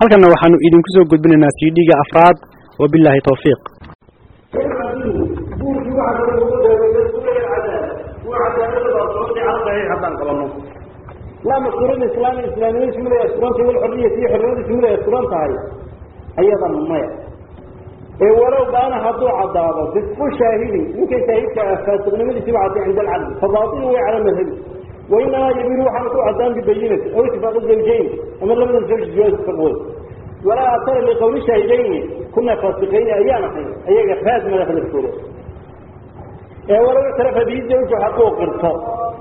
halkanna waxaanu idinku soo gudbinaynaa cd-ga afraad wabilaahi tawfiiq guurkii waxaa kale ugu dheereeyay suuya cadaala waa cadaalada baa socotay cala saxiix haddaan qabano laa masuurada islaami islaamnimadiisu miday asturantay wal xorriyati iyo xornimadiisu miday asturan tahay ayadan maya ee walow baana hadduu caddaado bisfu shaahidi ninkay shaahidka ah faasiqnimadiisiba cadday cinda alcadli fabaatilu way cala madhabi wainamaa yabiru waxaana ku caddaan bibayinati aw itifaaqi zawjayn ama labada zawj jawaaskaqood walaa atara liqawli shaahidayni kuna faasiqayni ayaan ahayn ayaga raad mada hadalkooda ee walow ictarafa bihi zawju hadduu qirto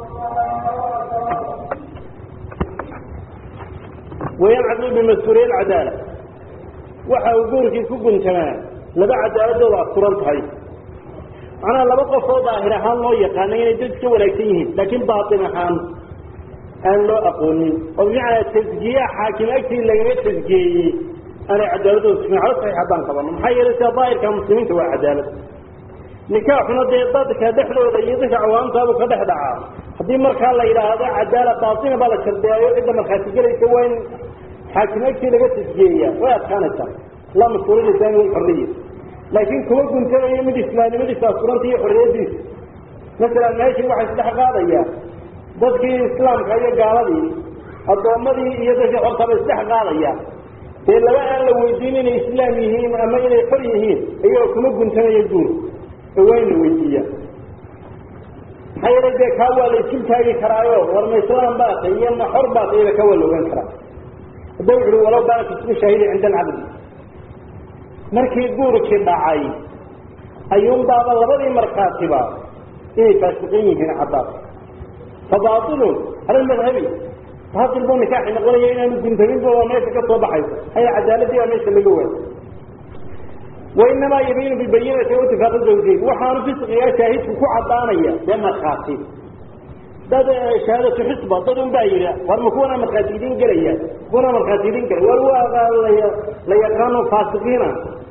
wayancadu bimas-uuliya alcadaala waxa uu guurkii ku guntamaa laba cadaaladooda asturan tahay macnaha laba qofoo daahir ahaan loo yaqaana inay dad iska wanaagsan yihiin laakiin baatin ahaan aan loo aqoonin oo bimacnaa tasgiya xaakim agtii lagaga tasgiyeeyey aanay cadaaladooda sugin cala saxiix haddaan qabano maxaa yeelay sida daahirka muslimiinta waa cadaalad nikaaxuna dee dadka dhexdooda iyo dadka cawaamtaabu ka dhex dhacaa haddii markaa la yidhaahdo cadaala baatina baa la shardeeyo cidda markhaati gelaysa waa in xaakim agtii laga tasgiyeeya way adkaanaysaa laa mas-uuliyad islaami walxorriya laakiin kuma guntanayo mid islaamnimadiisa asturanta iyo xorriyadiisa masalan meeshii waxaa isdhex qaadaya dadkii islaamka iyo gaaladii addoommadii iyo dadkii xortaba isdhex qaadaya dee laba aan la weydiin inay islaam yihiin ama inay xor yihiin iyagoo kuma guntanayo guur ee waa in la weydiiya maxaa yeelay dee kaa waa la isul taagi karaayo war ma islaam baa tay iyo ma xor baa tayba kaa waa la ogaan karaa hadda wuxu uhi walow baana fisku shaahidi cinda alcabdi markii guurkii dhacay ayuunbaaba labadii markhaatiba inay faasiqin yihiin caddaad fa baatilun hal madhabi baatil buu nikaaxi noqonaya inaanu guntaminba waa meesha ka soo baxaysa haya cadaaladii baa meesha laga waayay wainamaa yabiinu bibayinati o itifaaqi zawjayn waxaanu fisqigaa shaahidku ku caddaanaya dee markhaati dad shahaadatu xisba dad un baa yidhi war ma kuwana markhaati idin gelaya kuwana markhaati idin gelay war waa la yaqaano faasiqiina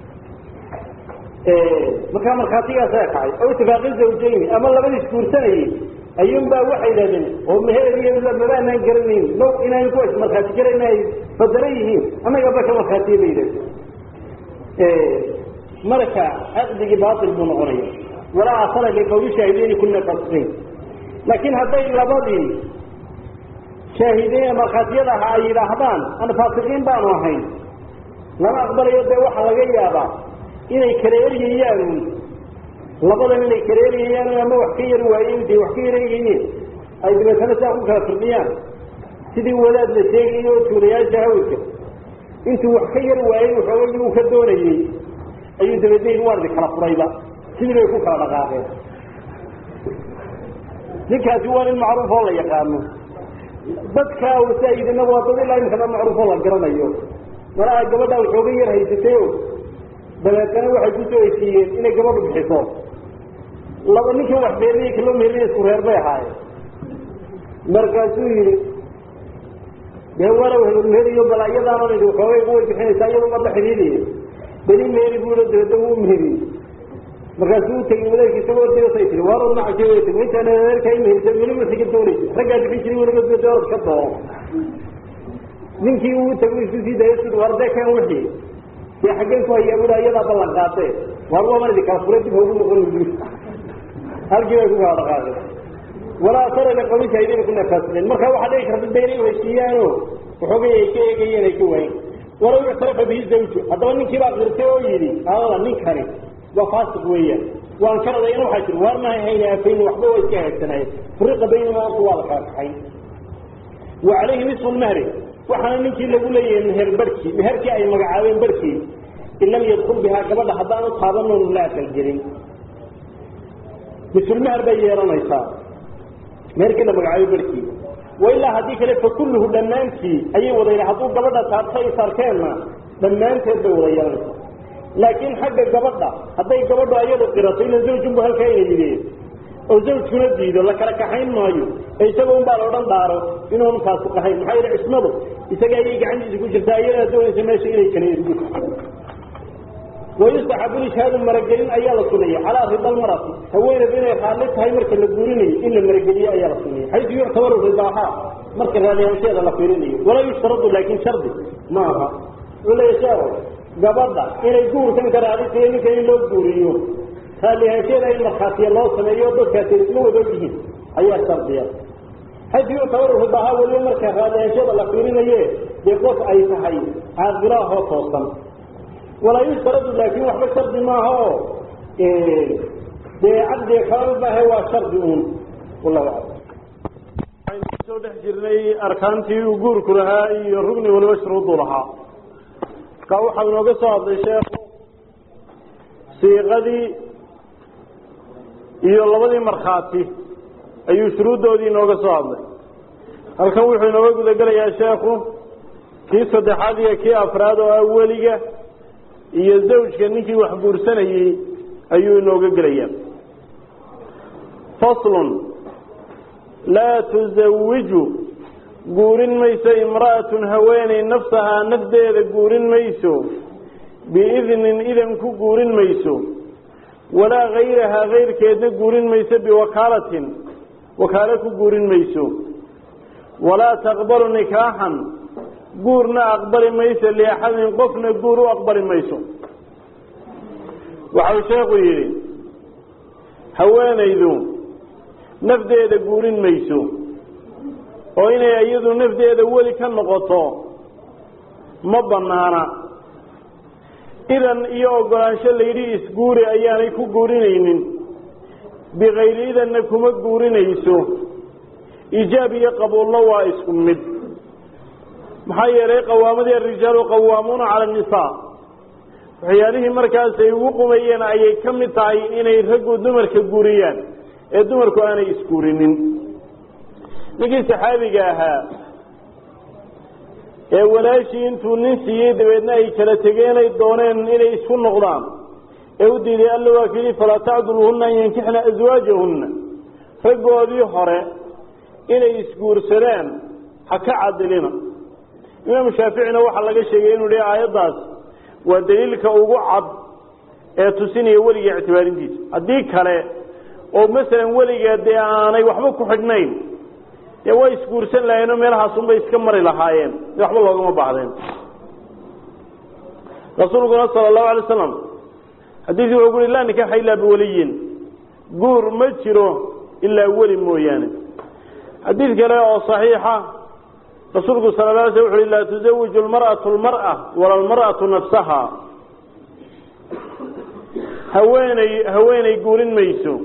markaa markhaatigaasa kacay oo itifaaqi zawjayni ama labadiis guursanayay ayuunbaa waxay yidhahdeen oo meheeriyo mabaanaan garanayn low inaan kuwaas markhaati galayna ay fadara yihiin annaga baka markhaatiya bay yidhahdeen marka caqdigii baatil buu noqonaya walaa asala liqawli shaahideyni kuna fasiqiin laakiin hadday labadii shaahideyn markhaatiyada aha ay yidhaahdaan an faasiqiin baanu ahayn lama aqbalayo dee waxaa laga yaabaa inay kala eryayaan labadan inay kala eryayaan ama wax ka yar waaye intay wax ka yareegayiin ay dabeetana saa ku kala firdhiyaan sidii wadaad la sheegayo oo tuulayaasha hawdka intuu wax ka yar waayey waxoogay uu ka doonayey ayuu dabeedna waardi kala furayba sidii bay ku kala dhaqaaqeen ninkaasi waa nin macruuf oo la yaqaano dadka wasaa'idina waa dad ilaa imkana macruuf oo la garanayo malaha gabadha waxooga yar haysatay o dabeetana waxay ku soo heshiiyeen inay gabadhu bixiso laba ninkan wax beeriya kaloo meeliya isku reer bay ahaayeen markaasuu yihi dee walow hebelmeheriyo bal iyadaana idi waxoogay way bixinaysaa iyadoo mada xidhiidaya beli meeri buulo dabeedna wuu meheriyey markaasuu u tegay wadaadki isagoo ordaysay tii waar nacashay way tegi intaan adeerkaa imeherisa weliba siga doonaysa raggaa bixin jiray weliba dee doorad ka doono ninkii uu tegay isu sii daaya sid waar dee kan wixii dee xaggeen ku hayaa buda iyadaa ballan qaatee waar waaban idi kala furay dib haugu noqon bu halkii bay ku kala dhaqaaqeen walaa asara liqawli shaahidayna kuna faasiqeen marka waxaa dhici karta dee inay heshiiyaano waxoogay ay ka eegayeen ay ka waayeen walow ictarafa bihi zawju haddaba ninkii baa qirtay oo yidhi aada ninkani waa faasiq weeyaan waan ka radayna waxaa jiri waar mahay hayna afayni waxba waa iska haagsanaayeen furiqa baynama orta waa la kala kaxay wa calayhi nisfu lmahri waxaana ninkii lagu leeyahay meher barhkii meherkii ay magacaabeen barhkii in lam yadkul bihaa gabadha haddaan u taabanoonu la akalgelin misulmahar bay yeelanaysaa meherkii la magacaabay barhkii wailaa haddii kale fa kulluhu dhammaantii ayay wada hadduu gabadha taabtay sarkeenna dhammaanteed bay wada yeelanaysaa laakiin xagga gabadha hadday gabadhu ayadu qirato ila zawjunbu halkaa ina yidhi oo zawjkuna diido la kala kaxayn maayo ee isaga un baa la odhan dhaaro inuunu faasiq ahayn maxaa yeele cismadu isaga ayay gacantiisa ku jirtaa iyadaa doonaysa meesha inay kala ergo wayustaxabu lishaadu maragelin ayaa la sunaya calaa rida almarati haweeneed inay raalli tahay marka la guurinayo in la marageliyo ayaa la sunaya xaysu yuctabaru ridaahaa marka raadihaansheeda la fiirinayo walaa yushtaradu laakin shardi ma aha wuxuu leeya sheeko gabadha inay guurkan ka raadintayo ninkan in loo guuriyo raallihaansheeda in markhaatiya loo sameeyo dadkaasi isla wada ogyihiin ayaa shardiya haddii u tabarrufu bahaa weliba marka raallihaansheeda la fiirinaye dee qof ay tahay caaqilahoo toosan walaa yushtaradu laakin waxba shardi maaha oo dee caqdiga kalama maahe waa shardi uun wallahu aclam waxaynu kusoo dhex jirnay arkaantii uu guurku lahaa iyo rugni waliba shuruudu lahaa markaa waxau inooga soo hadlay sheekhu siiqadii iyo labadii markhaati ayuu shuruuddoodii inooga soo hadlay halkan wuxuu inooga gudagelayaa sheekhu kii saddexaad iyo kii afraad oo ah weliga iyo zawjka ninkii wax guursanayey ayuu inooga gelayaa faslun laa tusawiju guurin mayso imra'atun haweeney nafsahaa nafdeeda guurin mayso biidnin idan ku guurin mayso walaa hayrahaa kayrkeedna guurin mayso biwakaalatin wakaalo ku guurin mayso walaa taqbalu nikaaxan guurna aqbali mayso liaxadin qofna guur u aqbali mayso waxau sheekhu yidhi haweenaydu nafdeeda guurin mayso oo inay iyadu nafdeeda weli ka noqoto ma banaana idan iyo ogolaansho layidhi isguuri ayaanay ku guurinaynin bikayri idanna kuma guurinayso ijaab iyo qabuulna waa isku mid maxaa yeelay qawaamadii arijaalu qawaamuuna cala annisaa waxyaalihii markaas ay ugu qumayeen ayay ka mid tahay inay raggu dumarka guuriyaan ee dumarku aanay isguurinin ninkii saxaabiga ahaa ee walaashii intuu nin siiyey dabeedna ay kala tegeenay dooneen inay isku noqdaan ee u diiday alla waa kuyidhi falaa tacduluhunna an yankixna aswaajahunna raggoodii hore inay isguursadaan ha ka cadilina imaamu shaaficina waxaa laga sheegay inuu yihi aayaddaas waa daliilka ugu cad ee tusinaya weliga ictibaarintiisa haddii kale oo masalan weliga dee aanay waxba ku xidhnayn dee way isguursan lahayeen oo meelahaasunbay iska mari lahaayeen de waxba loogama baahdeen rasuulkuna sala allahu alay slam xadiidkii wuxuu ku uhi laa nikaxa ilaa biwaliyin guur ma jiro ilaa weli mooyaane xadiid kale oo saxiixa rasuulku sala la alay sl wuxu uhi laa tuzawiju lmar'atu lmar'a wala almar'atu nafsaha haweeney haweeney guurin mayso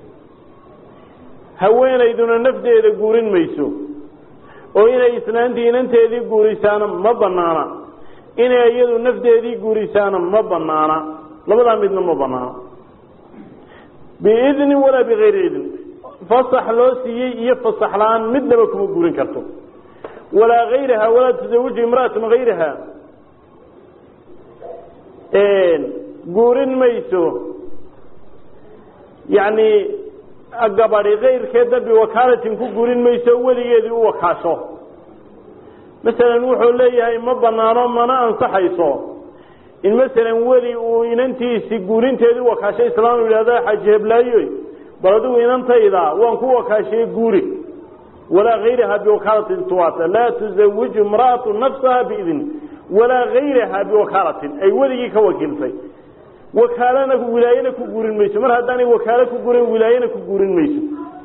haweenayduna nafdeeda guurin mayso oo inay islaantii inanteedii guurisaana ma banaana inay iyadu nafdeedii guurisaana ma banaana labadaa midna ma banaana biidnin walaa bikayri idn fasax loo siiyey iyo fasax la-aan midnaba kuma guurin karto walaa hayraha walaa tusawiju imra'atun hayraha guurin mayso yacni gabadhi kayrkeedna biwakaalatin ku guurin mayso weligeedii u wakaasho masalan wuxuu leeyahay ma banaano mana ansaxayso in masalan weli uu inantiisi guurinteedii u wakaasho islaam u yidhahdo xaaji heblaayoy bal adigu inantayda waan ku wakaashay guuri walaa hayraha biwakaalatin tuwaata laa tuzawiju imra'atu nafsaha biidn walaa hayraha biwakaalatin ay weligii ka wakiiltay wakaalana wilaayana ku guurin mayso mar haddaanay wakaalo ku gurin wilaayana ku guurin mayso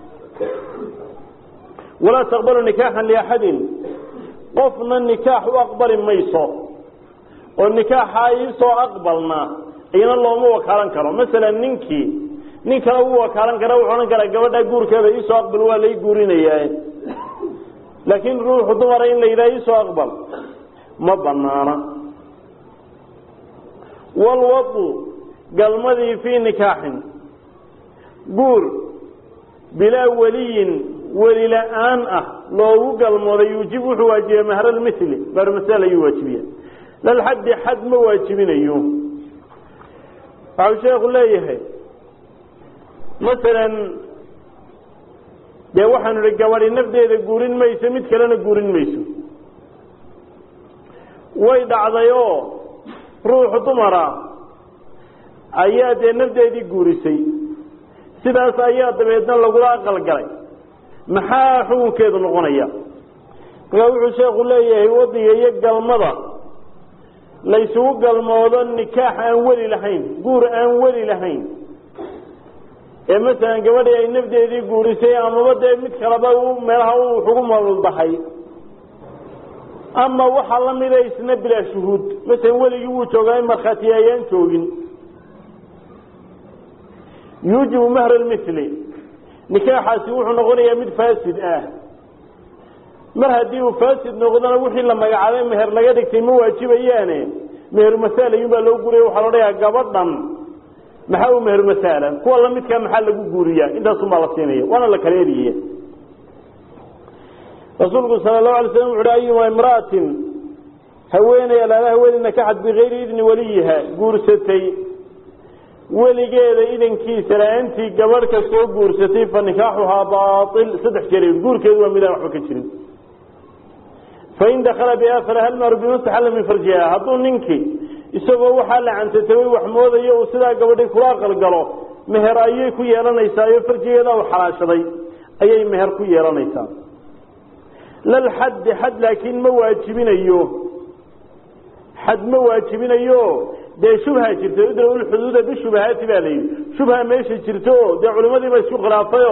walaa taqbalu nikaaxan liaxadin qofna nikaax u aqbali mayso oo nikaaxa iisoo aqbalna iyana looma wakaalan karo masalan ninkii nin kale u wakaalan kara wuxuu odhan karaa gabadha guurkeeda iisoo aqbal waa lay guurinayaa laakiin ruuxu dumara in la yidhaha iisoo aqbal ma banaana walwadu galmadii fii nikaaxin guur bilaa weliyin weli la-aan ah loogu galmooday yuujib wuxuu waajibiya mahralmithli baarmasal ayuu waajibiya lalxaddi xad ma waajibinayo waxau sheekhu leeyahay masalan dee waxaanu ihi gabadhi nafdeeda guurin mayso mid kalena guurin mayso way dhacday oo ruuxu dumara ayaa dee nafdeedii guurisay sidaas ayaa dabeedna lagula aqalgalay maxaa xukunkeedu noqonaya markaa wuxuu sheekhu leeyahay wadiga iyo galmada laysugu galmoodo nikaax aan weli lahayn guur aan weli lahayn ee masalan gabadhii ay nafdeedii guurisay amaba dee mid kaleba meelaha wuxugu malulbahay ama waxaa la mida isna bilaa shuhuud masalan weligii wuu joogaa in markhaatiya ayaan joogin yuujibu mahr lmithli nikaaxaasi wuxuu noqonayaa mid faasid ah mar haddii uu faasid noqdona wixii la magacaabay meher laga dhigtay ma waajibayaane meheru masaal ayuun baa loo guriya waxaa la odhanayaa gabadhan maxaa u meheru masaala kuwa lamidkaa maxaa lagu guuriyaa intaasun baa la siinaya waana la kala eriyaya rasuulku sala lahu alay slam wuxu uhi ayuma imra'atin haweeney alaala haweeney nakaxad bikayri idni waliyiha guursatay weligeeda idankiisa la-aantii gabadh ka soo guursatay fa nikaaxuhaa baail saddex jeer guurkeedu waa midaan waxba ka jirin fain dakala biaakara hal maaru bimastaxalla min farjiha hadduu ninkii isagoo waxaa la cantataway wax moodayo uu sidaa gabadhii kula aqalgalo meher ayay ku yeelanaysaa farjigeeda u xalaashaday ayay meher ku yeelanaysaa lal xaddi xad laakiin ma waajibinayo xad ma waajibinayo dee shubha jirta idra lxuduuda bishubahaati baa la yidhi shubha meesha jirto dee culimadii ba isku khilaafayo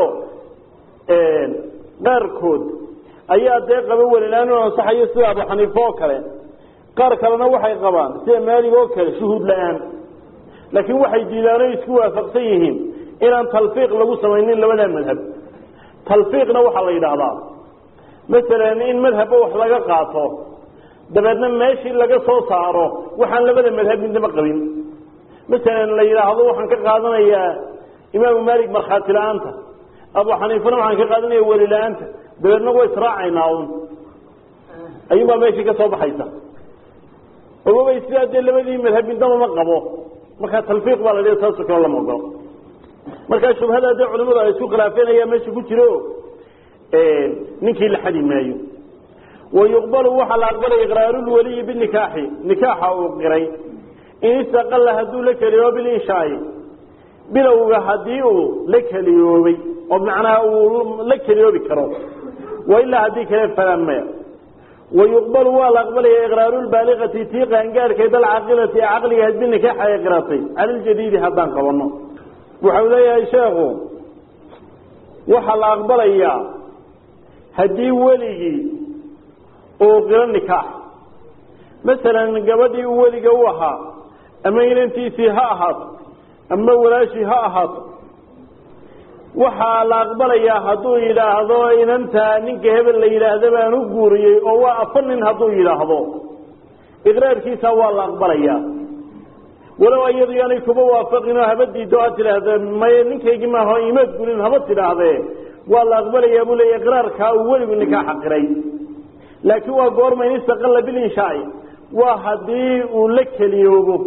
qaarkood ayaa dee qaba welilaan u ansaxayo sida abu xaniife oo kale qaar kalena waxay qabaan sida maalig oo kale shuhuud la-aan laakiin waxay diidaano isku waafaqsan yihiin inaan talfiiq lagu samaynin labadaa madhab talfiiqna waxaa la yidhaahdaa masalan in madhabba wax laga qaato dabeedna meeshii laga soo saaro waxaan labada madhab midnaba qabin masalan la yidhaahdo waxaan ka qaadanayaa imaamu maalik markhaati la-aanta abu xaniifana waxaan ka qaadanaya weli la-aanta dabeedna way israacaynaa un ayuunbaa meeshii ka soo baxaysa ogobay sidaa dee labadii madhab midnaba ma qabo markaa talfiiq baa la dhia saasoo kale lama ogolo markaa shubhada dee culimadu ay isku khilaafeen ayaa meesha ku jiro ninkii la xadi maayo wayuqbalu waxaa la aqbalay iqraarulwaliyi binikaaxi nikaaxa uu qiray in istaqalla hadduu la keliyoobo bilinshaai bilowga haddii uu la keliyoobay oo macnaha uu la keliyoobi karo wailaa haddii kale falan maya wayuqbalu waa la aqbalaya iqraarulbaaliqati tii qaangaarhkeed alcaqilati ee caqliga had binikaaxa ay qiratay cala ljadiidi haddaan qabano waxau leeyahay sheekhu waxaa la aqbalayaa haddii weligii uu qiro nikaax masalan gabadhii uu weliga u ahaa ama inantiisii ha ahaato ama walaashii ha ahaato waxaa la aqbalayaa hadduu yidhaahdo inantaa ninka hebel la yidhaahda baan u guuriyey oo waa afar nin hadduu yidhaahdo iqraarkiisa waa la aqbalayaa walow iyadu yaanay kuba waafaqin oo haba diido aad tidhaahda maye ninkaygii maaha imaad gurin haba tidhaahdee waa la aqbalayaa buu leeya iqraarkaa uu weligu nikaaxa qiray laakiin waa goorma in istaqalla bilinshaai waa haddii uu la keliyoobo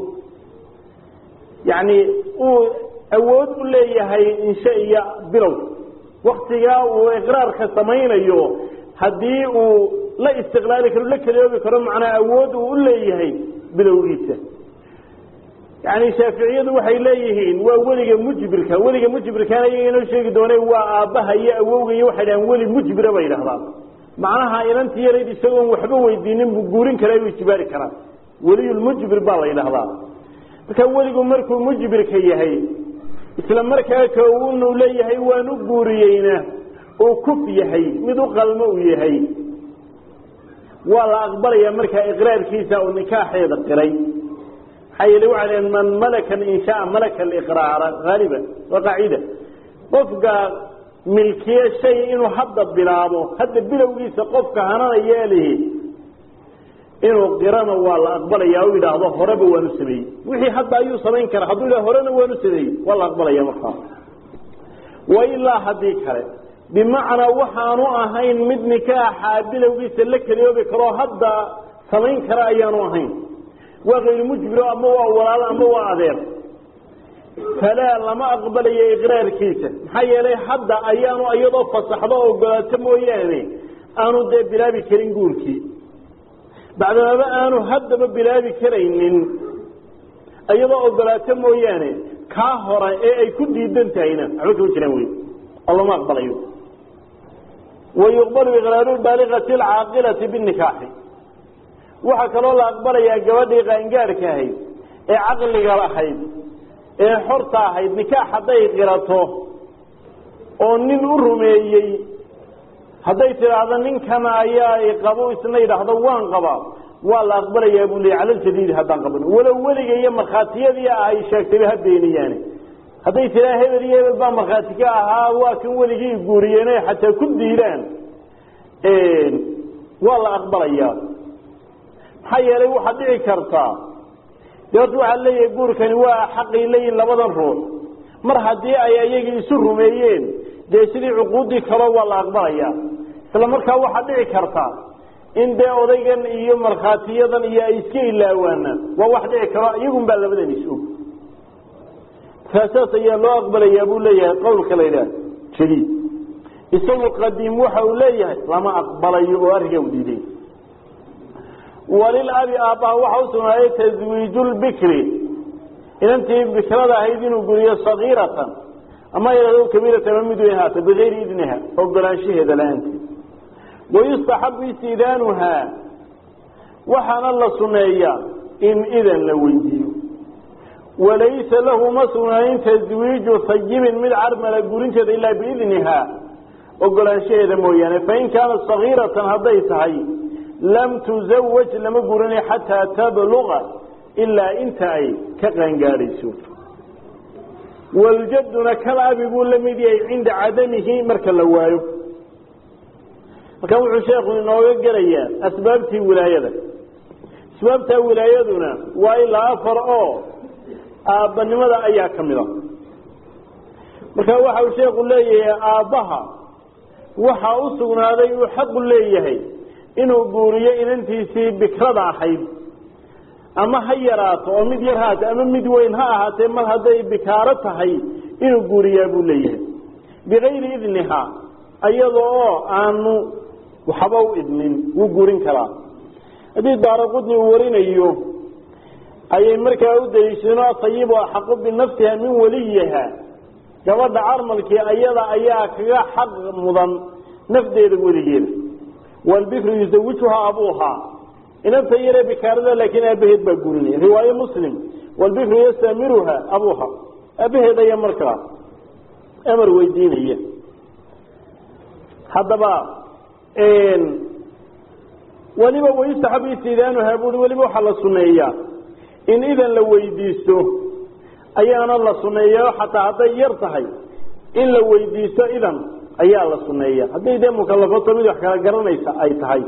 yacni uu awood u leeyahay inshe iyo bilow waktigaa uu iqraarka samaynayo haddii uu la istiqlaali karo la keliyoobi karo macnaa awood uu u leeyahay bilowgiisa yani shaaficiyadu waxay leeyihiin waa weliga mujbirka weliga mujbirkaana iyaga inoo sheegi doone waa aabbaha iyo awowga iyo waxay dhahaan weli mujbira bay idhahdaan macnaha inantii yarayd isagoon waxba weydiinin buu guurin karaa buu ijbaari karaa weliyulmujbir baa la yidhahdaa marka weligu markuu mujbirka yahay isla markaa ka unu leeyahay waan u guuriyeyna uu kuf yahay mid u qalmo uu yahay waa la aqbalayaa markaa iqraarkiisa uu nikaaxeeda qiray maxaa yeele waxay dhaheen man malaka inshaa malaka aliqraara haaliban waa qaacida qofka milkiye shay inuu hadda bilaabo hadda bilowgiisa qofka hananaya lihi inuu qirana waa la aqbalaya u yidhaahdo horeba waanu sameeyey wixii hadda ayuu samayn kara hadduu yidhah horena waanu sameeyey waa la aqbalaya markaa wa ilaa haddii kale bimacnaa waxaanu ahayn mid nikaaxa bilowgiisa la keliyoobi karoo hadda samayn kara ayaanu ahayn waa kayru mujbiro ama waa walaalo ama waa adeer falaa lama aqbalayo iqraarkiisa maxaa yeelay hadda ayaanu iyadoo fasaxdo ogolaato mooyaane aanu dee bilaabi karin guurkii bacdamaba aanu haddaba bilaabi karaynin iyadoo ogolaato mooyaane kaa hore ee ay ku diidan tahayna waxba kama jiraan wey oo lama aqbalayo wayuqbalu iqraaru baaliqati alcaaqilati binikaaxi waxaa kaloo la aqbalayaa gabadhii qaangaadhka ahayd ee caqliga lahayd ee xorta ahayd nikaax hadday qirato oo nin u rumeeyey hadday tidhaahdo ninkana ayaa qabo isna yidhaahdo waan qabaa waa la aqbalayaa buu leeyay cala ljadiidi haddaan qaban walow weliga iyo markhaatiyadii ay sheegtayba ha beeniyaane hadday tiraa hebel iyo hebel baa markhaati ka ahaa waa kan weligii guuriyeen oy xataa ku diidaan waa la aqbalayaa maxaa yeelay waxaad dhici kartaa dee horta waxaad leeyahay guurkani waa xaqay leeyihin labadan ruux mar haddii ay ayagii isu rumeeyeen dee sidii cuquuddii kaloo waa la aqbalayaa isla markaa waxaad dhici kartaa in dee odaygan iyo markhaatiyadan iyo ay iska ilaawaanaan waa wax dhici karo iyagun baa labadan is-og kaasaas ayaa loo aqbalayaa buu leeyahay qowlka la yidhaah jadiid isagu qadiim waxa uu leeyahay lama aqbalayo oo arrinkaa u diiday walil abi aabbaha waxa u sugnaayay taswiiju lbikri inantii bikrada ahayd inuu guriyo sagiiratan ama yadhahdo kabiiratan ama mid weyn haata bigayri idniha ogolaanshaheeda la-aanteed wayustaxabu istidaanuhaa waxaana la suneeyaa in idan la weydiiyo walaysa lahu ma sugnaanin taswiiju sayibin mid carmala gurinteeda ilaa biidnihaa ogolaanshaheeda mooyaane fain kaanat sagiiratan hadday tahay lam tuzawaj lama gurinay xataa tabluqa ilaa inta ay ka qaangaadhayso waljaduna kal abi buu la mid yahay cinda cadamihi marka la waayo markaa wuxuu sheekhu inooga gelayaa asbaabtii wilaayada asbaabtaa wilaayaduna waa ilaa afar oo aabbanimada ayaa ka mid a marka waxa uu sheekhu leeyahay aabbaha waxaa u sugnaaday uu xaqu leeyahay inuu guuriyo inantiisii bikrada ahayd ama ha yaraato oo mid yar haate ama mid weyn ha ahaatee mar hadday bikaaro tahay inuu guuriyaa buu leeyahay bikayri idnihaa iyada oo aanu waxba u idnin wuu guurin karaa haddii daaraqudni uu warinayo ayay markaa u daliishadeen asayibu axaqu binafsiha min waliyiha gabadha carmalkii ayada ayaa kaga xaq mudan nafdeeda weligeeda walbikru yusawijuhaa abuuhaa inanta yaree bikaarada laakiin aabaheed baa guurinaya riwaaye muslim walbikru yastamiruha abuuha aabaheed ayaa markaa amar weydiinaya haddaba weliba wayustaxabu istidaanuhaa buui weliba waxaa la suneeyaa in idan la weydiisto ayaana la suneeya xataa hadday yar tahay in la weydiisto idan ayaa la suneeya hadday dee mukalafato mid wax kala garanaysa ay tahay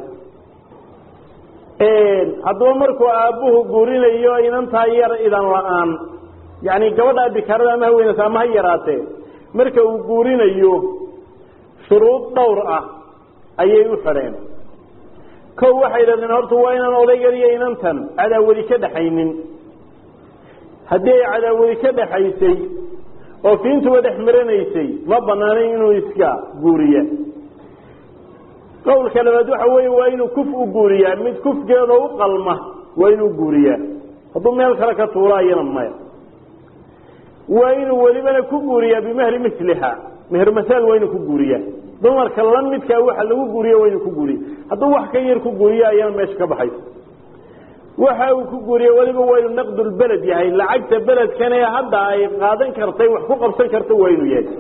haddaba markuu aabbuhu guurinayo inantaa yar idan la-aan yani gabadha bikaarada ama ha weynata ama ha yaraatee marka uu guurinayo shuruud dhowr ah ayay u xidheen kow waxay yidhahdeen horta waa inaan odaygan iyo inantan cadaawadi ka dhaxaynin haddii ay cadaawadi ka dhaxaysay oo fiintuba dhex maranaysay ma banaanayn inuu iska guuriya qowlka labaad waxa weeye waa inuu kuf u guuriyaa mid kufgeeda u qalma waa inuu guuriyaa hadduu meel kale ka tuura iyana maya waa inuu welibana ku guuriyaa bimahri miliha meher masaal waa inuu ku guuriyaa dumarka la midkaa waxa lagu guuriya waa inuu ku guuriya hadduu wax ka yar ku guuriya ayana meesha ka baxayso waxa uu ku guuriya weliba waa inuu naqdulbeled yahay lacagta beledkan ee hadda ay qaadan kartay wax ku qabsan karta waa inuu yahay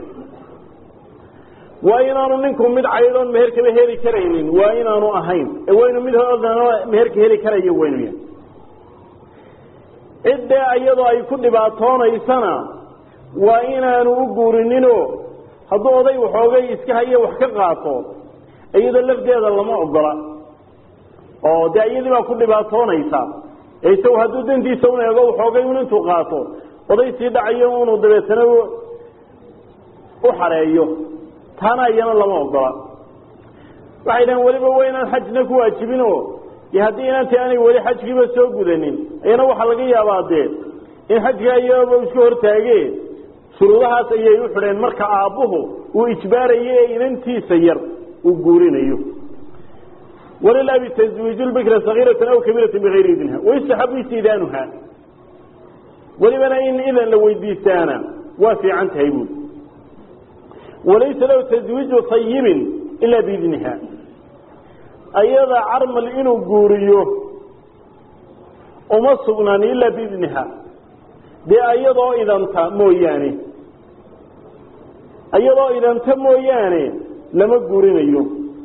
waa inaanu ninku mid caydoon meherkaba heli karaynin waa inaanu ahayn ee waa inuu mid hoodana meherka heli karayo waa inuu yahay ciddee iyadoo ay ku dhibaatoonaysana waa inaanu u guurininoo hadduu oday waxoogay iska hayo wax ka qaato iyadoo lafdeeda lama ogola oo dee iyadii baa ku dhibaatoonaysa isagu hadduu dantiisa un eego waxoogay un intuu qaato oday sii dhacayo unu dabeetana u xareeyo taana iyana lama ogola waxay dhahen weliba waa inaan xajna ku waajibin oo iyo haddii inantii aanay weli xajkiiba soo gudanin iyana waxaa laga yaabaa dee in xajka iyaba iska hortaage shuruudahaas ayay u xidheen marka aabbuhu uu ijbaarayo ee inantiisa yar uu guurinayo walilabi taswiiju lbikra sagiiratan aw kabiiratan bigayri idniha wayustaxabu istidaanuha welibana in idan la weydiistaana waa fiican tahay buuli walaysa lahu taswiiju sayibin ilaa biidniha ayada carmal inuu guuriyo uma sugnaan ilaa biidniha dee iyadoo idanta mooyaane iyadoo idanta mooyaane lama guurinayo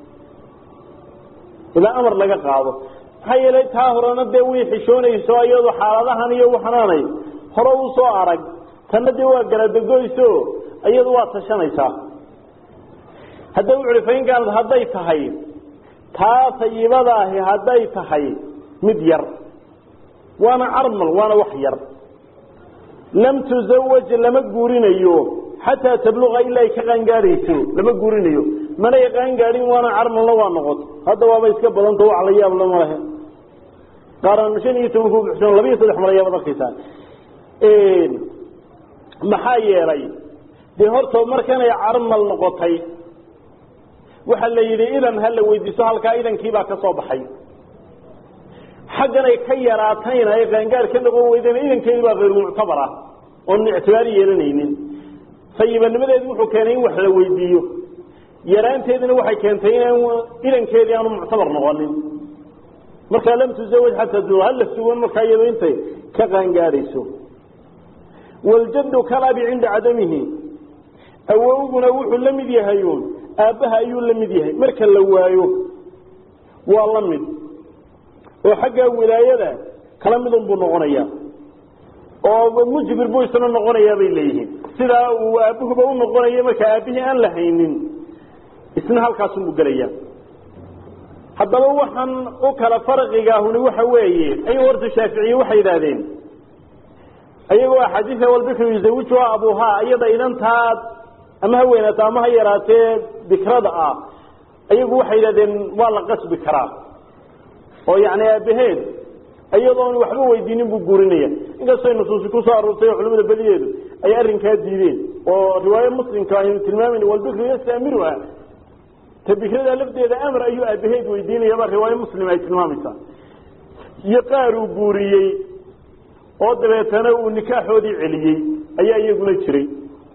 ilaa amar laga qaado maxaa yeelay taa horena dee way xishoonayso iyadu xaaladahan iyo waxnaanay hore u soo arag tanna dee waa galadegoyso iyadu waa tashanaysaa hadda wuxuhi fainkaanad hadday tahay taa sayibadaahi hadday tahay mid yar waana carmal waana wax yar lam tusawaj lama guurinayo xataa tabluqa ilaa ay ka qaangaadhayso lama guurinayo manay qaangaadhin waana carmalna waa noqoto hadda waaba iska badanta wax la yaab lama lehe qaaraan shan iyo toban ku buxsan laba iyo saddex mar ayaabad arkaysaa maxaa yeelay dee horta markanay carmal noqotay waxaa la yidhi idan ha la weydiiso halkaa idankiibaa ka soo baxay xagganay ka yaraatayna ay qaangaar ka noqon weydeen idankeedu baa hayr muctabar ah oon ictibaar yeelanaynin sayibanimadeedu wuxuu keenay in wax la weydiiyo yaraanteedina waxay keentay inaan idankeedii aanu muctabar noqonin markaa lam tusawaj xataa hala sugan markaa iyado intay ka qaangaadhayso waljaddu kalabi cinda cadamihi awowguna wuxuu la mid yahay uun aabbaha ayuu la mid yahay marka la waayo waa la mid oo xagga wilaayada kala midun buu noqonayaa oo mujbir buu isna noqonayaa bay leeyihiin sidaa uu aabbuhuba u noqonayo marka aabbihii aan la haynin isna halkaasunbuu gelaya haddaba waxaan u kala farqigaahuni waxa weeye ayuu horta shaaficiye waxay yidhaahdeen ayagoo axaadiia walbikru yuzawijuha abuuhaa iyada idantaad ama ha weynaato ama ha yaraatee bikrada ah ayagu waxay yidhahdeen waa la qasbi karaa oo yani aabaheed iyadoon waxba weydiinin buu guurinaya inkastoo nusuusi kusoo aroortay oo culamada badiyeedu ay arrinkaa diideen oo riwaaye muslimka aynu tilmaamayna walbikru yastamiruha ta bikrada lafteeda amar ayuu aabaheed weydiinayaba riwaaye muslim ay tilmaamaysaa iyo qaar uu guuriyey oo dabeetana uu nikaaxoodii celiyey ayaa iyaguna jiray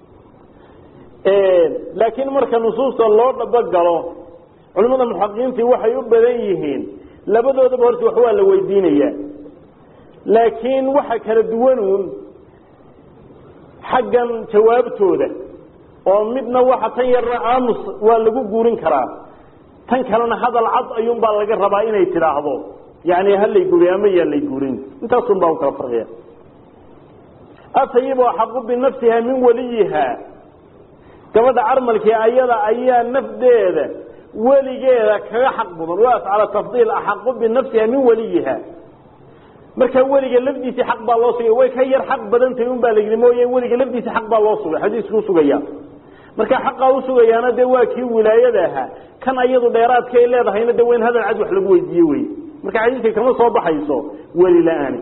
laakiin marka nusuusta loo dhabagalo culimmada muxaqiqiintii waxay u badan yihiin labadoodaba horta wax waa la weydiinayaa laakiin waxa kala duwanuun xaggan jawaabtooda oo midna waxa tan yarna aamus waa lagu guurin karaa tan kalena hadal cad ayuunbaa laga rabaa inay tidhaahdo yani halay guuriy ama yaa lay guurin intaasun baa u kala farqiya atayib axaqu binafsiha min waliyiha gabadha carmalkii ayada ayaa nafdeeda weligeeda kaga xaq mudan waas cala tafdiil axaqu binafsiha min waliyiha markaa weliga lafdiisii xaq baa loo sugay way ka yar xaq badantahy un baa la yidhi mooye weliga lafdiisi xaq baa loo sugay xadiiskuu sugaya marka xaqaa usugayaana dee waa kii wilaayada ahaa kan ayadu dheeraadka ay leedahayna de wayn hadal cad wax lagu weydiiye wey marka xadiiska kama soo baxayso weli la-aani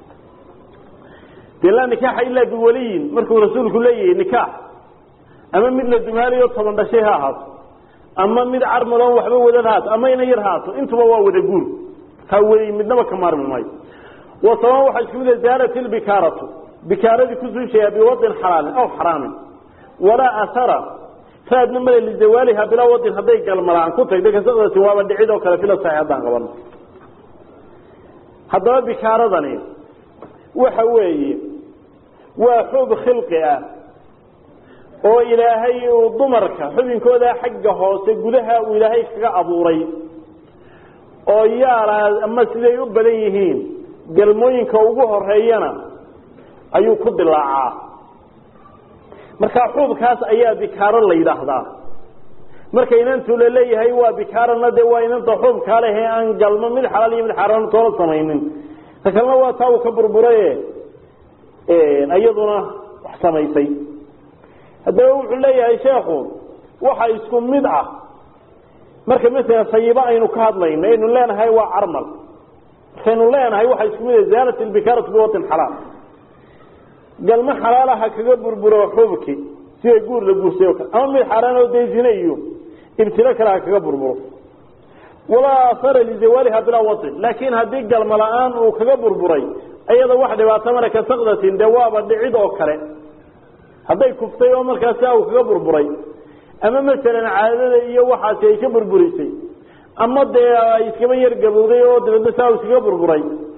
de laa nikaaxa ilaa biwaliyin markuu rasuulku leeyahay nikaax ama mid la dumaalayo toban dhashay ha ahaato ama mid carmaloon waxba wadad haato ama ina yar haato intuba waa wada guur taa weli midnaba ka maarmi maayo wasabaan waxaa isku mid zaalat ilbikaaratu bikaaradii kusuushayaa biwadin xalaalin aw xaraamin walaa ahara raadna male lizawaaliha bilaa wadin hadday galmalaan ku tagda kasadaasi waaba dhicid oo kale fila saxi haddaan qabano haddaba bikaaradani waxa weeye waa xub khilqi ah oo ilaahay uu dumarka xubinkooda xagga hoose gudaha uu ilaahay kaga abuuray oo yaalaa ama siday u badan yihiin galmooyinka ugu horeeyana ayuu ku dilaacaa marka xuubkaas ayaa bikaaro la yidhaahdaa marka inantu la leeyahay waa bikaarana dee waa inanta xuubkaa leh ee aan galmo mid xalaal iyo mid xaaraan toola samaynin ta kalena waa taa uu ka burburaye iyaduna wax samaysay haddaba wuxuu leeyahay sheekhu waxa isku mid ah marka masala sayibo aynu ka hadlayno aynu leenahay waa carmal markaynu leenahay waxa isku mid ah zaalat ilbikaaratu biwatin xalaal galmo xalaalaha kaga burburo xubki sida guur la guursay o kale ama mid xaaraan oo dee zine iyo ibtilo kale ha kaga burburo walaa asara lizawaaliha bilaa watin laakiin haddii galmo la-aan uu kaga burburay ayada wax dhibaato mara ka sakdatin dee waaba dhicid oo kale hadday kuftay oo markaas saa uu kaga burburay ama masalan caadada iyo waxaasi ay ka burburisay ama dee ay iskaba yar gabowday oo dabeedna saa uu iskaga burburay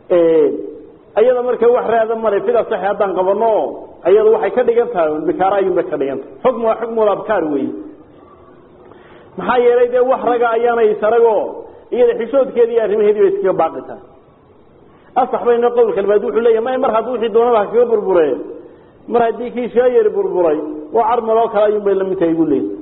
ayada marka wax raada male fida sax haddaan qabano ayada waxay ka dhigan tahay bikaara ayuunbay ka dhigan tahay xukmu waa xukmul abkaar weeye maxaa yeelay dee wax raga ayaanay isarago iyada xishoodkeedi iyo arrimaheedii bay iskaga baaqi tahay asax bayna qowlka labaad wuxuu leeyahy may mar hadduu wixii doonaba ha kaga burbure mar haddii kii shaa yari burburay oo carmal oo kale ayuun bay lamid tahay buu leeyahy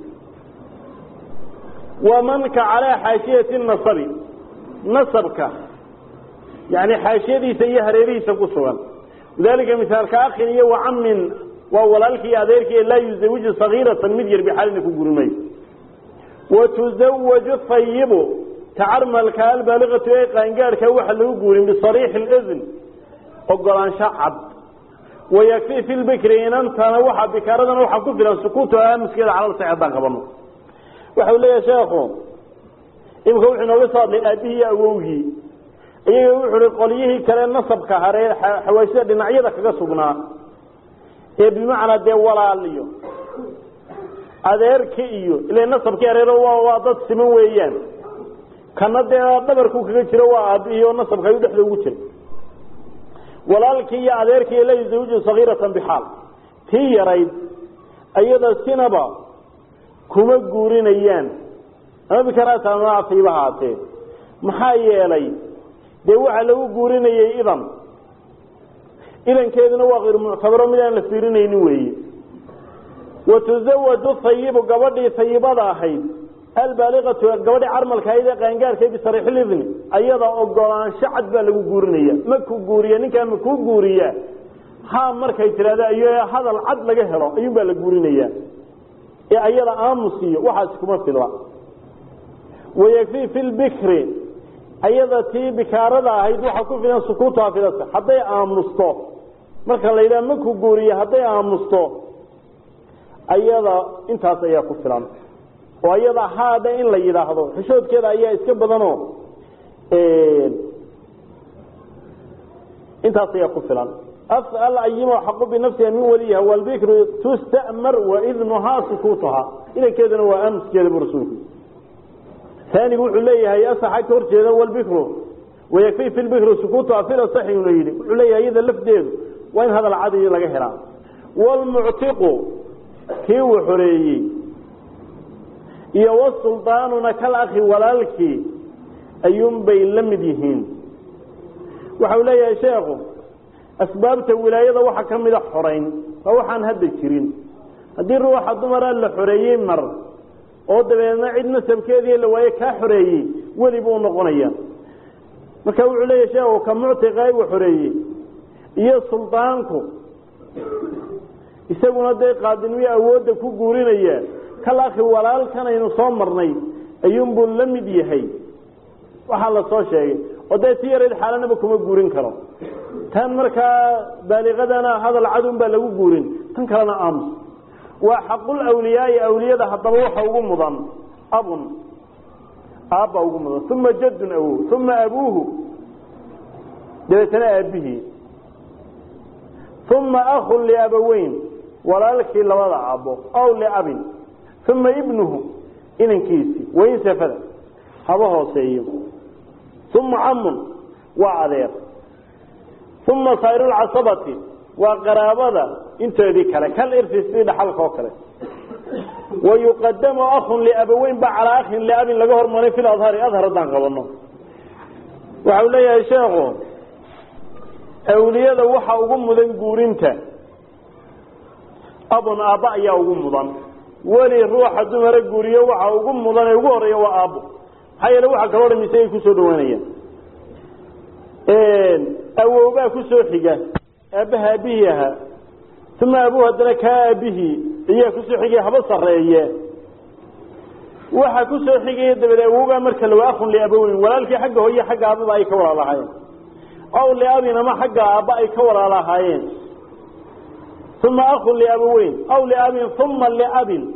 wamanka calaa xaashiyati nasabi nasabka yani xaashiyadiisa iyo hareerihiisa ku sugan lidalika misaalka akin iyo wacamin waa walaalkii iyo adeerkii laa yuzawiju sagiiratan mid yar bixaalina ku guri mayo watuzawaju hayibu tacarmalka albaaliqatu ee qaangaadhka waxa lagu guurin bisariixi اlizn ogolaansho cad wayakfi fi lbikri inantana waxa bikaaradana waxaa ku filan sukuutu aamuskeeda calal sax haddaan qabano waxau leeyahay sheekhu imika wuxuu inooga soo hadlay aabihii iyo awowgii iyaga wuxu uhi qolyihii kale nasabka haree xawaashida dhinacyada kaga sugnaa ee bimacnaa dee walaaliyo adeerki iyo ila nasabkii hareero waa dad siman weeyaan kana dee dhabarku kaga jiro waa aabihii oo nasabka ayuu dhexda ugu jira walaalkii iyo adeerkii la yuzawiju sagiiratan bixaal tii yarayd ayada sinaba kuma guurinayaan ama bikaraata ama afiiba haatee maxaa yeelay dee waxaa lagu guurinayay idan idankeeduna waa kayr muctabaro mid aan la fiirinaynin weeye watuzawaju hayibu gabadhii hayibada ahayd albaaliqatu gabadhii carmalka ahayd ee qaangaarka bisariixilidni ayada ogolaansho cad baa lagu guurinaya maku guuriya ninkaa makuu guuriya ha markay tidhahda iyo hadal cad laga helo ayuun baa la guurinaya ee ayada aamusiyo waxaasi kuma fidla wayakfii fi lbikri ayada tii bikaarada ahayd waxaa ku filan sukuutuha filasa hadday aamusto marka la yidhaha maku guuriya hadday aamusto ayada intaas ayaa ku filan oo ayada haadha in la yidhaahdo xishoodkeeda ayaa iska badanoo intaas ayaa ku filan asal ayimo xaqu binafsiha min waliyiha walbikru tusta'mar waidnuhaa sukuutuhaa idankeeduna waa aamuskeeda bu rasuulku aanigu wuxuu leeyahay asaxa ka horjeeda walbikru wayakfi fi lbikru sukuutuha fil asaxi una yidhi wuxuu leeyahay iyada lafdeedu waa in hadal cadi laga helaa wlmuctiqu kii uu xoreeyey iyo wasuldaanuna kal akhi walaalkii ayuunbay la mid yihiin waxau leeyahay sheekhu asbaabta wilaayada waxaa ka mida xorayn waa waxaan hadda jirin haddii ruuxa dumara la xoreeyey mar oo dabeedna cid nasabkeedii la waaye kaa xoreeyey weli buu noqonaya marka wuxuu leeyahay sheekhu ka muctiqa uu xoreeyey iyo suldaanku isaguna dee qaadinimo awoodda ku guurinaya kal akhi walaalkan aynu soo marnay ayuunbuu la mid yahay waxaa la soo sheegay oo dee si yarayd xaalanaba kuma guurin karo tan markaa baaliqadana hadal cadun baa lagu guurin tan kalena aamus waa xaqul awliyaai awliyada haddaba waxa ugu mudan abun aabbaa ugu mudan uma jaddun awow uma abuuhu dabeetana aabbihii uma akun liabaweyn walaalkii labada aabbo aw liabin uma ibnuhu inankiisii wain safada haba hooseeyo uma camun waa adeer uma sayru lcasabati waa qaraabada inteedii kale kal irsi sidii dhaxalka oo kale wayuqadamu akun liabaweyn ba calaa akhin liabin laga hormaray fi adhari adhar haddaan qabano waxau leeyahay sheekhu awliyada waxa ugu mudan guurinta abun aabba ayaa ugu mudan weli ruuxa dumara guuriyo waxa ugu mudan ee ugu horeeya waa aabbo maxaa yeele waxa kaloo dham isagay kusoo dhawaanayaan awowbaa kusoo xiga aabbaha aabihii ahaa uma abuhu haddana kaa aabihii ayaa kusoo xigaya haba sareeye waxa kusoo xigaya dabeed awowbaa marka lawa akun liabaweyn walaalkii xagga hooye xagga aababa ay ka walaalahaayeen aw liabin ama xagga aabba ay ka walaalahaayeen uma akun liabaweyn aw liabin uma liabin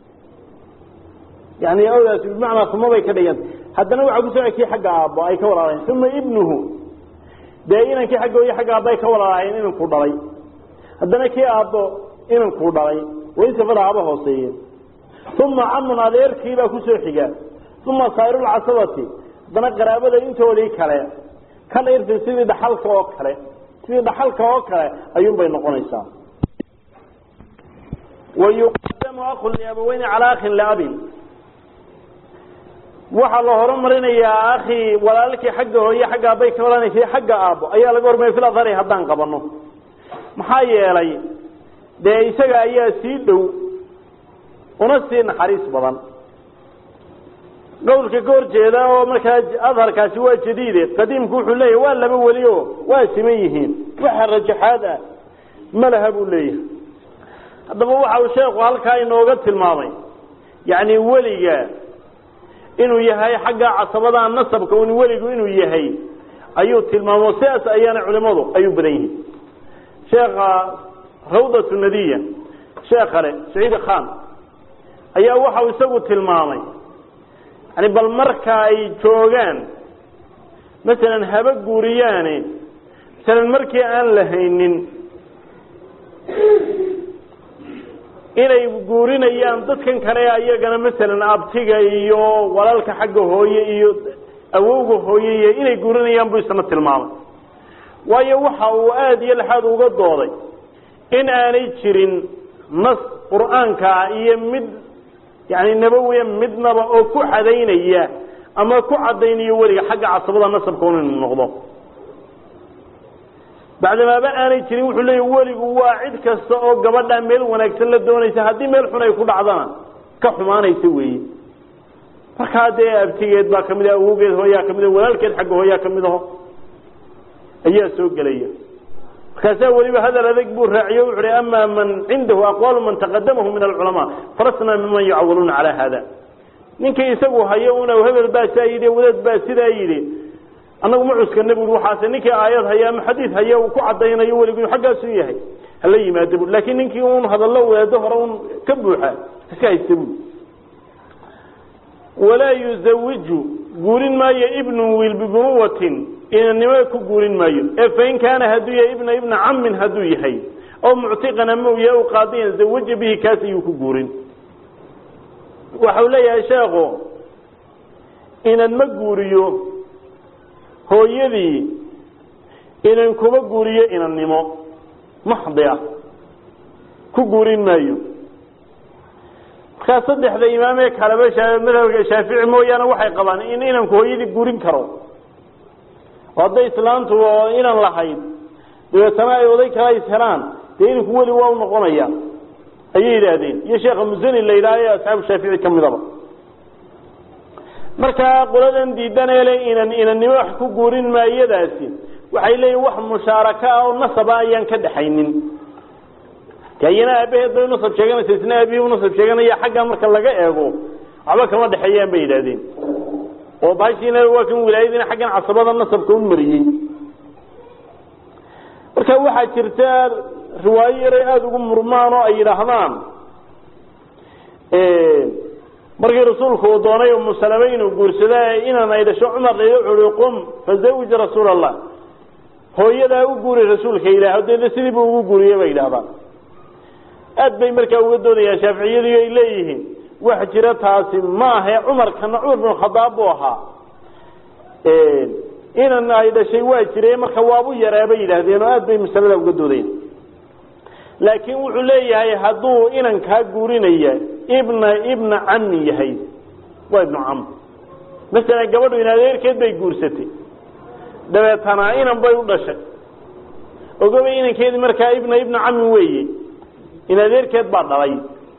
yani awdaas bimacnaa uma bay ka dhiganta haddana waxaa kusoo xigkii xagga aabbo ay ka walaalahayen uma ibnuhu dee inankii xagga hooye xagga aabba ay ka walaalahayen inankuu dhalay haddana kii aabbo inankuu dhalay wain safada haba hooseeye uma camun adeerkiibaa kusoo xiga uma sayrulcasabati haddana qaraabada intoodii kale kal irsi sidii dhaxalka oo kale sidii dhaxalka oo kale ayuunbay noqonaysaa wayuqadamu akun liabaweyni calaa akhin liabin waxaa la horumarinayaa akhi walaalkii xagga hooye xagga aabay ka walanaysay xagga aabbo ayaa laga hormariya fil adhari haddaan qabano maxaa yeelay dee isaga ayaa sii dhow una sii naxariis badan qawlka ka hor jeeda oo markaa adharkaasi waa jadiide qadiimku wuxuu leeyahay waa laba weli o waa siman yihiin waxa rajaxaad ah ma laha buu leeyahay haddaba waxa uu sheekhu halkaa inooga tilmaamay yacni weliga inuu yahay xagga casabada nasabka un weligu inuu yahay ayuu tilmaamo sidaas ayaana culimadu ay u badan yihiin sheekha rawdatu nadiya sheekh kale saciid khan ayaa waxau isagu tilmaamay yani bal marka ay joogaan masalan haba guuriyaane masalan markii aan la haynin inay guurinayaan dadkan kale ayagana masalan abtiga iyo walaalka xagga hooye iyo awowga hooye iyo inay guurinayaan buu isna tilmaamay waayo waxa uu aada iyo laxaad uga dooday in aanay jirin nas qur'aanka iyo mid yani nabawiya midnaba oo ku cadaynaya ama ku cadaynayo weliga xagga casabada nasabka un inuu noqdo bacdamaaba aanay jirin wuxuu leeya weligu waa cid kasta oo gabadhaa meel wanaagsan la doonaysa haddii meel xun ay ku dhacdana ka xumaanaysa weeye markaa dee abtigeed baa kamid ah awowgeed hooyaa kamid ah walaalkeed xagga hooyaa kamid aho ayaa soo gelaya markaasaa weliba hadal adag buu raaciyo wuxu uhi ama man cindahu aqwaalu man taqadamahu min alculamaa falasnaa miman yucawaluuna calaa hada ninkii isagu hayo una hebel baa saa yidhi wadaad baa sidaa yidhi annagu ma cuskana bui waxaase ninkii aayad haya ama xadiid haya uu ku cadaynayo weligu inu xaggaasu yahay hala yimaado bu laakiin ninkii un hadallo wadaado hore un ka buuxa iska haysta bu walaa yuzawiju guurin maayo ibnu wiil bibunuwatin inanimo ku guurin maayo ee fain kaana hadduu yahay ibna ibna camin hadduu yahay oo muctiqan ama uu yahay u qaadiyan zawaja bihi kaas ayuu ku guurin waxau leeyahay sheekhu inan ma guuriyo hooyadii inan kuma guuriyo inannimo maxdi ah ku guurin maayo markaa saddexda imaamee kaleba madhabka shaafici mooyaane waxay qabaan in inanku hooyadii guurin karo oo hadday islaantu oo inan lahayd dabeetana ay oday kala is helaan dee inanku weli waa u noqonaya ayay yidhaahdeen iyo sheekha musani la yidhaha ee asxaabu shaafici ka midaba markaa qoladan diidaneele inan inannimo wax ku guurin maayadaasi waxay leeyihin wax mushaaraka ah oo nasaba ayaan ka dhaxaynin ayana aabaheed bay unasab sheeganaysa isna aabihii unasab sheeganaya xagga marka laga eego waxba kama dhexeeyaan bay yidhahdeen oo baashiina waa kan wilaayadiina xaggan casabada nasabka un mariyey marka waxaa jirta riwaayo yaray aada ugu murmaan oo ay yidhaahdaan markii rasuulku uu doonay umu salame inuu guursada inan ay dhasho cumar ui qum fazawij rasuul allah hooyadaa u guuri rasuulka ilaah deedna sidii buu ugu guuriye bay yidhahdaan aad bay markaa uga doodayaan shaaficiyadu ay leeyihiin wax jira taasi ma ahe cumarkana cumar bin khadaab buu ahaa inan ay dhashay waa jire marka waabu yaraa bay yidhaahdeen oo aad bay masalada uga doodayaan laakiin wuxuu leeyahay hadduu inankaa guurinaya ibna ibna cami yahay waa ibnu cam masalan gabadhu in adeerkeed bay guursatay dabeetana inan bay u dhashay ogobay inankeedii markaa ibna ibna cami weeye in adeerkeed baa dhalay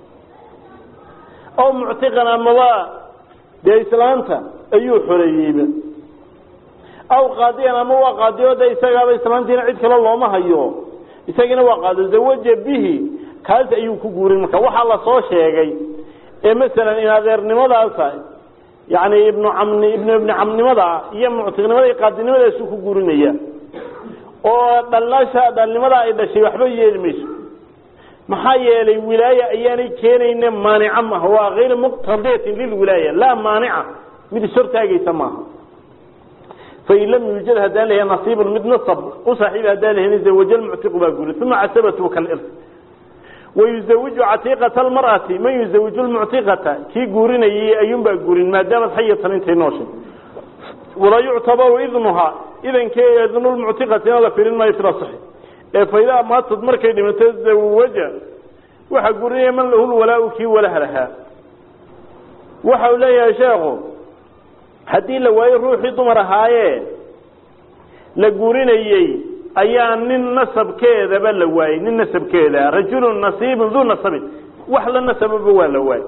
oo muctiqan amaba dee islaanta ayuu xoreeyeyba aw qaadiyan ama waa qaadiyo de isagaaba islaantiina cid kale looma hayo isagiina waa qaado zawaja bihi kaas ayuu ku guurin marka waxaa lasoo sheegay ee masalan in adeernimadaasa yani ibnu camni ibnu ibni camnimada iyo muctiqnimada iyo qaadinimadaasuu ku guurinaya oo dhalnasha dhalnimada ay dhashay waxba yeeli mayso maxaa yeelay wilaaya ayaanay keenayne maanica maaha waa kayr muqtadiyatin lilwilaaya laa maanica mid ishortaagaysa maaha fain lam yuujad haddaan lahayn nasiibun mid nasab u saaxiiba haddaan lahayn zawaja lmuctiqu baa guri uma casabatu kalirth wayuzawiju catiiqata almar'ati man yuzawiju lmuctiqata kii guurinayay ayuunbaa guurin maadaamad xayatan intay nooshay walaa yuctabaru idnuhaa idankeeda idnulmuctiqatina la firin maayo fila saxi ee faydaa maatad markay dhimato zawaja waxaa gurinaya man lahu lwalaau kii walaha lahaa waxa uu leeyahay sheekhu haddii la waayo ruuxii dumar ahaayee la gurinayey ayaa nin nasabkeedaba la waayey nin nasabkeeda rajulun nasiibun duu nasabin wax la nasababa waa la waayey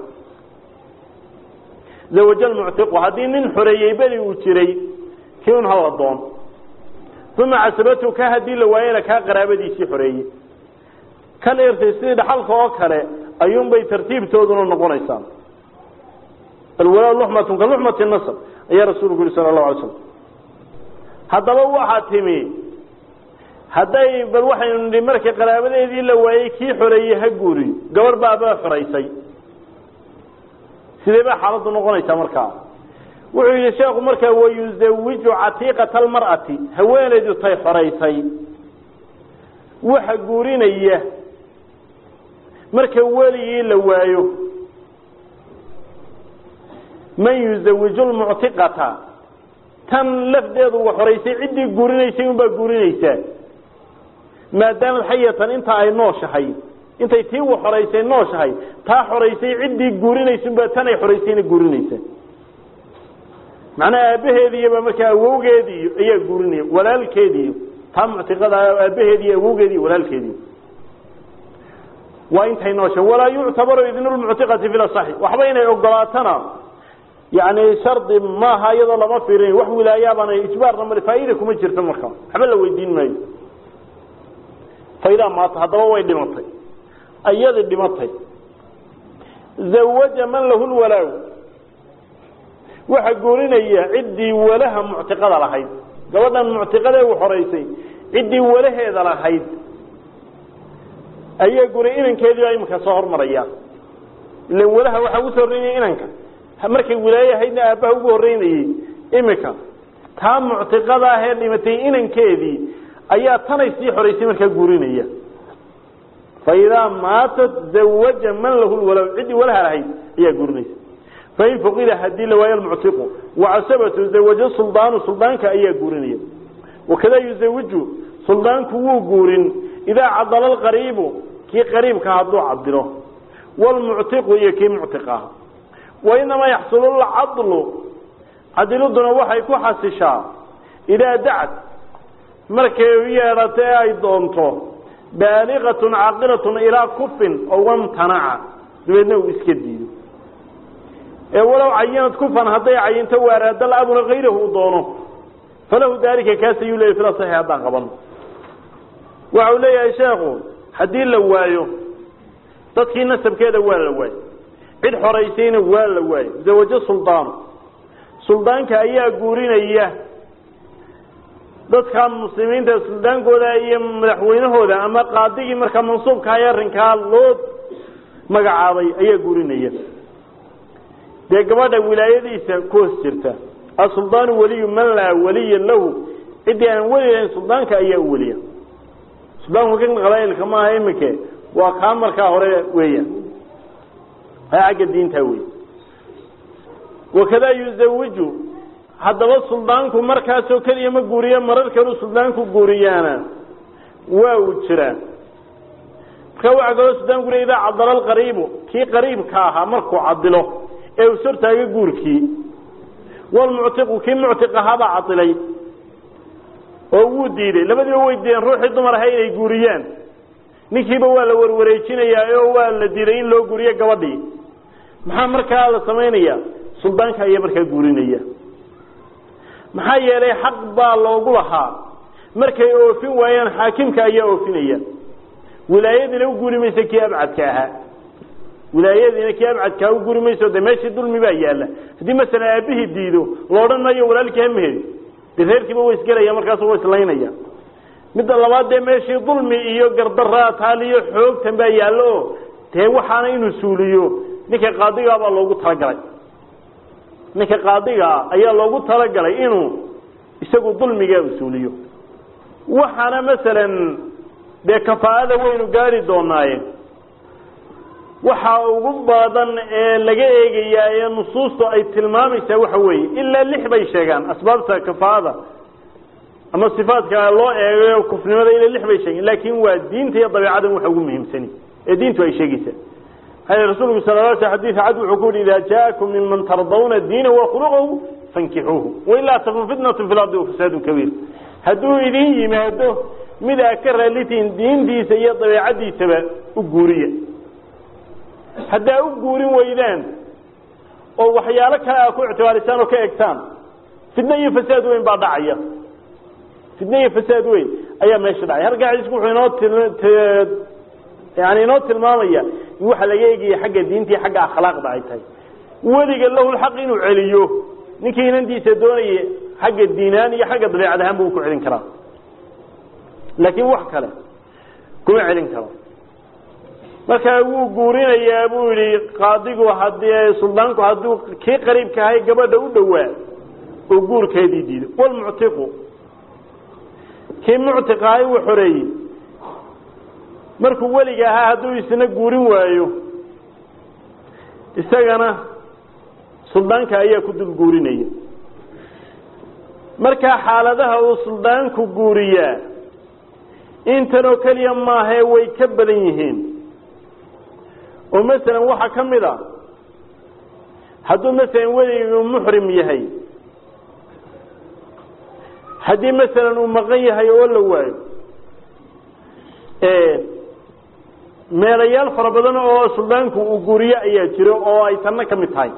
zawaja lmuctiqu haddii nin xoreeyey beri uu jiray kii un hal adoon uma casabatu ka haddii la waayena kaa qaraabadiisii xoreeyey kan irtay sidii dhaxalka oo kale ayuunbay tartiibtooduna noqonaysaa alwalaa luxmatun ka luxmati nasab ayaa rasuulku yihi sala allahu alay slam haddaba waxaa timi hadday bal waxaynu nihi markii qaraabadeedii la waayey kii xoreeyey ha guuriyo gabarh baaba xoraysay sidee baa xaaladdu noqonaysaa markaa wuxuu yihi sheekhu markaa wayuzawiju catiiqata almar'ati haweenaydu tay xoraysay waxa guurinaya marka weligii la waayo man yuzawiju lmuctiqata tan lafdeedu wa xoraysay ciddii guurinaysay unbaa guurinaysaa maadaamad xayatan inta ay nooshahay intay tii wa xoraysay nooshahay taa xoraysay ciddii guurinaysa unbaa tan ay xoraysayna guurinaysaa macnaha aabbaheediiyaba markaa awowgeediiyo ayaa guurinaya walaalkeediiyo taa muctiqada aabbaheediiyo awowgeediiyo walaalkeediiyo waa intay noosha walaa yuctabaru idnulmuctiqati fi lasaxi waxba inay ogolaatana yani shardi maaha iyadoo lama fiirin wax wilaayaabana ijbaarna male faa'iida kuma jirto marka waxba la weydiin maayo faydaa maata haddaba way dhimatay ayadii dhimatay zawaja man lahu lwalaaw waxa guurinaya ciddii walaha muctiqada lahayd gabadhan muctiqadee u xoraysay ciddii walaheeda lahayd ayaa guray inankeediibaa iminka soo hormaraya ilan walaha waxaa ugu soo horreynaya inanka markay wilaaye ahaydna aabbaha ugu horreynayey iminka taa muctiqada ahee dhimatay inankeedii ayaa tanay sii xoraysay markaa guurinaya fa idaa maatat zawaja man lahu lwalaw ciddii walaha lahayd ayaa guurinaysa fain fuqida hadii la waayo almuctiqu wacasabatu zawaja suldaanu suldaanka ayaa guurinaya wakada yuzawiju suldaanku wuu guurin idaa cadala alqariibu kii qariibka hadduu cadilo wlmuctiqu iyo kii muctiq ah wainamaa yaxsulu lcadlu cadiluduna waxay ku xasishaa idaa dacad markay u yeedhato ee ay doonto baaliqatun caaqilatun ilaa kufin oo wamtanaca dabeedna uu iska diido ee walow cayinad kufan hadday cayinto waaraada la-abuna kayrahu u doono falahu daalika kaas ayuu leeyay fila saxi haddaan qabano waxa uu leeyahay sheekhu haddii la waayo dadkii nasabkeeda waa la waayo cid xoraysayna waa la waayo zawajo suldaano suldaanka ayaa guurinaya dadka muslimiinta suldaankooda iyo madaxweynahooda ama qaadigii markaa mansuubkaha ee arrinkaa loo magacaabay ayaa guurinaya dee gabadha wilaayadiisa ku hoos jirta asuldaanu waliyu man laa waliya lahu ciddii aan weli lahayn suldaanka ayaa u weliya suldaanku kan qabailka maaha iminke waa kaa markaa hore weeyaan xagga diinta wey wakadaa yuzawiju haddaba suldaanku markaasoo keliya ma guuriyo marar kaluu suldaanku guuriyaana waa uu jiraa markaa waxaa kaloo suldaanku le idaa cadala alqariibu kii qariibka ahaa markuu cadilo ee uu sortaaga guurkii walmuctiqu kii muctiq ahaabaa cadilay oo wuu diiday labadiiba way diideen ruuxii dumar ahay inay guuriyaan ninkiiba waa la warwareejinayaa oo waa la diiday in loo guuriyo gabadhii maxaa markaa la samaynaya suldaanka ayaa markaa guurinaya maxaa yeelay xaq baa loogu lahaa markay oofin waayaan xaakimka ayaa oofinaya wilaayadiina u guuri maysa kii abcadka ahaa wilaayadiina kii abcadkaa u guri mayso de meeshii dulmi baa yaalla haddii masalan aabihii diido la odhan maayo walaalkii hamehedi de reerkiiba way isgelaya markaasu wa islaynaya midda labaad dee meeshii dulmi iyo gardaraa taaliyo xoogtan baa yaallo o dee waxaana inuu suuliyo ninka qaadigaa baa loogu talagalay ninka qaadigaa ayaa loogu talagalay inuu isagu dulmigaa usuuliyo waxaana masalan dee kafaa'ada waynu gaari doonaaye waxa ugu badan ee laga eegayaa ee nusuustu ay tilmaamaysaa waxa weeye ilaa lix bay sheegaan asbaabta kafaa'ada ama sifaadka loo eegayo kufnimada ila lix bay sheegeen laakin waa diinta iyo dabeecadan waxa ugu muhiimsani ee diintu ay sheegaysaa maxaa rasuulku sal l sl xadiid cad wuxuu ku yihi idaa jaakum minman tardawna diina wa khuluqahu fankixuuhu wailaa takun fitnatu fi lardi wafasaadun kabiir hadduu idin yimaado mid aa ka raalitiin diintiisa iyo dabeecadiisaba u guuriya haddaa u guurin weydaan oo waxyaalo kale aa ku ictibaarisaan oo ka egtaan fitne iyo fasaad weyn baa dhacaya fitne iyo fasaad weyn ayaa meesha dhacay halkaa xadiisku wuxuu inoo yani inoo tilmaamaya in waxa laga eegaya xagga diinta iyo xagga akhlaaqda ay tahay weliga lahu lxaq inuu celiyo ninkii inantiisa doonaya xagga diinaan iyo xagga dabeecad ahaan buu ku celin karaa laakiin wax kale kuma celin karo markaa wuu guurinayaa buu yihi qaadigu hadii suldaanku hadduu kii qariibka ahay gabadha u dhowaa oo guurkeedii diido walmuctiqu kii muctiqa ahay uu xoreeyey markuu weliga ahaa hadduu isna guurin waayo isagana suldaanka ayaa ku dul guurinaya markaa xaaladaha uu suldaanku guuriyaa intanoo keliya maahee way ka badan yihiin oo masalan waxaa ka mid a hadduu masalan weligu muxrim yahay haddii masalan uu maqan yahay oo la waayo meelayaal fara badan oo suldaanku uu guuriyo ayaa jiro oo ay tanna ka mid tahay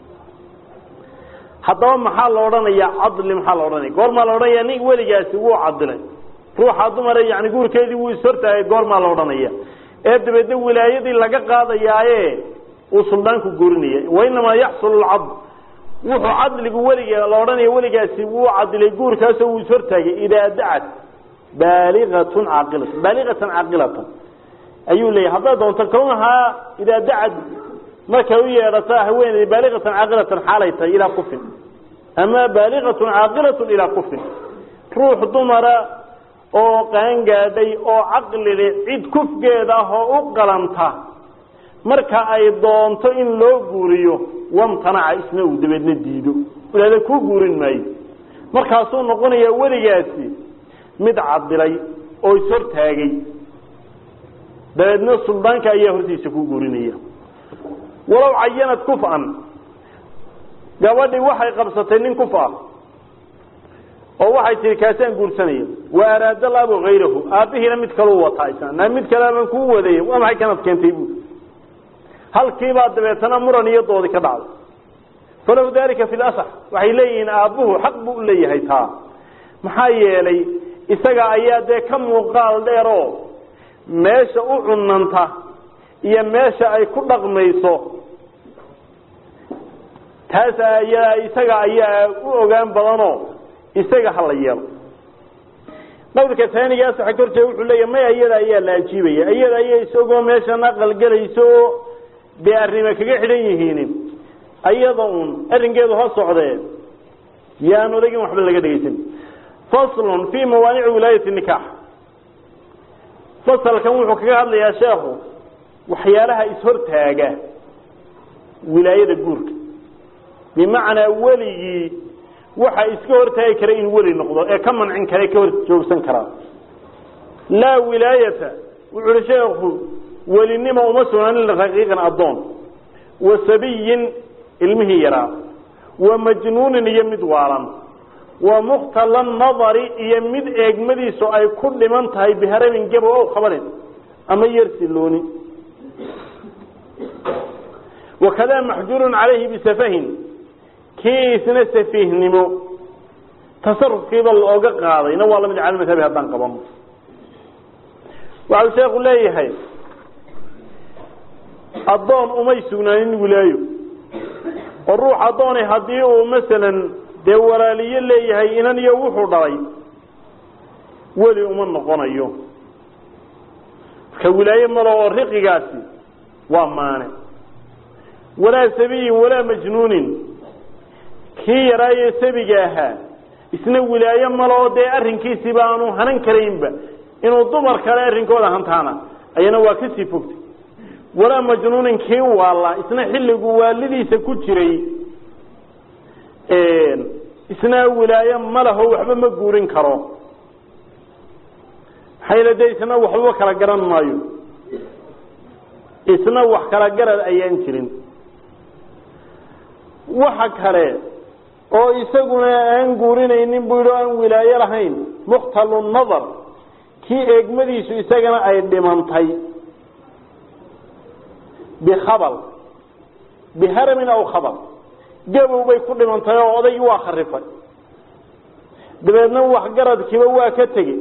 haddaba maxaa la odhanayaa cadli maxaa la odhanaya goormaa la odhanaya nin weligaasi wuu cadilay ruuxa dumara yani guurkeedii wuu ishortaagay goormaa la odhanaya ee dabeedna wilaayadii laga qaadayaaye uu suldaanku guurinaya wainamaa yaxsulu lcadl wuxuu cadligu weliga la odhanaya weligaasi wuu cadilay guurkaasoo wuu ishortaagay idaa dacat baaliatun caaqilatan baaliqatan caaqilatan ayuu leeyahy hadday doonto kawnahaa idaa dacad markay u yeedhata haweeney baaliqatan caaqilatan xaalay tahay ilaa kufin ama baaliqatun caaqilatun ilaa kufin ruux dumara oo qaangaadhay oo caqlile cid kufgeeda ah oo u qalanta marka ay doonto in loo guuriyo wamtanaca isna uu dabeedna diido ilaada kuu guurin maayo markaasuu noqonayaa weligaasi mid cadilay oo ishortaagay dabeedna suldaanka ayaa hortiisa ku guurinaya walow cayanad kufan gabadhii waxay qabsatay nin kuf ah oo waxay tihi kaasaan guursanaya wa araada laabu hayrahu aabbihiina mid kaleu wataa isna mid kale baan kuu wadaya waa maxay kanad keentay bu halkiibaa dabeetana muran iyo doodi ka dhacday falahu dalika fi lasax waxay leeyihiin aabbuhu xaq buu u leeyahay taa maxaa yeelay isaga ayaa dee ka muuqaal dheer oo meesha u cunanta iyo meesha ay ku dhaqmayso taas ayaa isaga ayaa u ogaan badanoo isaga hala yeelo qawlka taaniga asaxa kortee wuxuu leeyahy maya iyada ayaa la ajiibaya iyada ayaa isagoo meeshan aqalgelayso oo dee arrima kaga xidhan yihiin ayada un arrinkeedu ha socdee yaan odagin waxba laga dhegaysan faslun fi mawaanici wilaayati nikaax fasalkan wuxuu kaga hadlayaa sheekhu waxyaalaha ishortaaga wilaayada guurka bimacnaa weligii waxa iska hortaagi kara in weli noqdo ee ka mancin kara ka hor joogsan karaa laa wilaayata wuxu uhi sheekhu welinimo uma sugnaanin liraqiiqan addoon wa sabiyin ilmihii yaraa wa majnuunin iyo mid waalan wa mukhtala nadari iyo mid eegmadiisu ay ku dhiman tahay biharamin gabo o khabarin ama yarsilooni wakadaa maxjuurun calayhi bisafahin kii isna safiihnimo tasarufkiiba looga qaadayna waa lamid cala madhabi haddaan qabano waxau sheekhu leeyahay addoon umay sugnaanin wilaayo oo ruux addoonay haddii uu masalan dee walaaliyo leeyahay inan iyo wuxuu dhalay weli uma noqonayo marka wilaaye malo oo riqigaasi waa maane walaa sabiyin walaa majnuunin kii yaraayo sabiga ahaa isna wilaaye malo dee arrinkiisiiba aanu hanan karaynba inuu dumar kale arrinkooda hantaana ayana waa kasii fogtay walaa majnuunin kii waala isna xilligu waalidiisa ku jiray isna wilaaye ma laho waxba ma guurin karo maxayla de isna waxbaba kala garan maayo isna wax kala garad ayaan jirin waxa kale oo isaguna aan guurinaynin buu yidhi o aan wilaayo lahayn mukhtalu nadar kii eegmadiisu isagana ay dhimantay bikhabal biharamin aw khabal gabow bay ku dhimantay oo odaygii waa kharifay dabeedna waxgaradkiiba waa ka tegey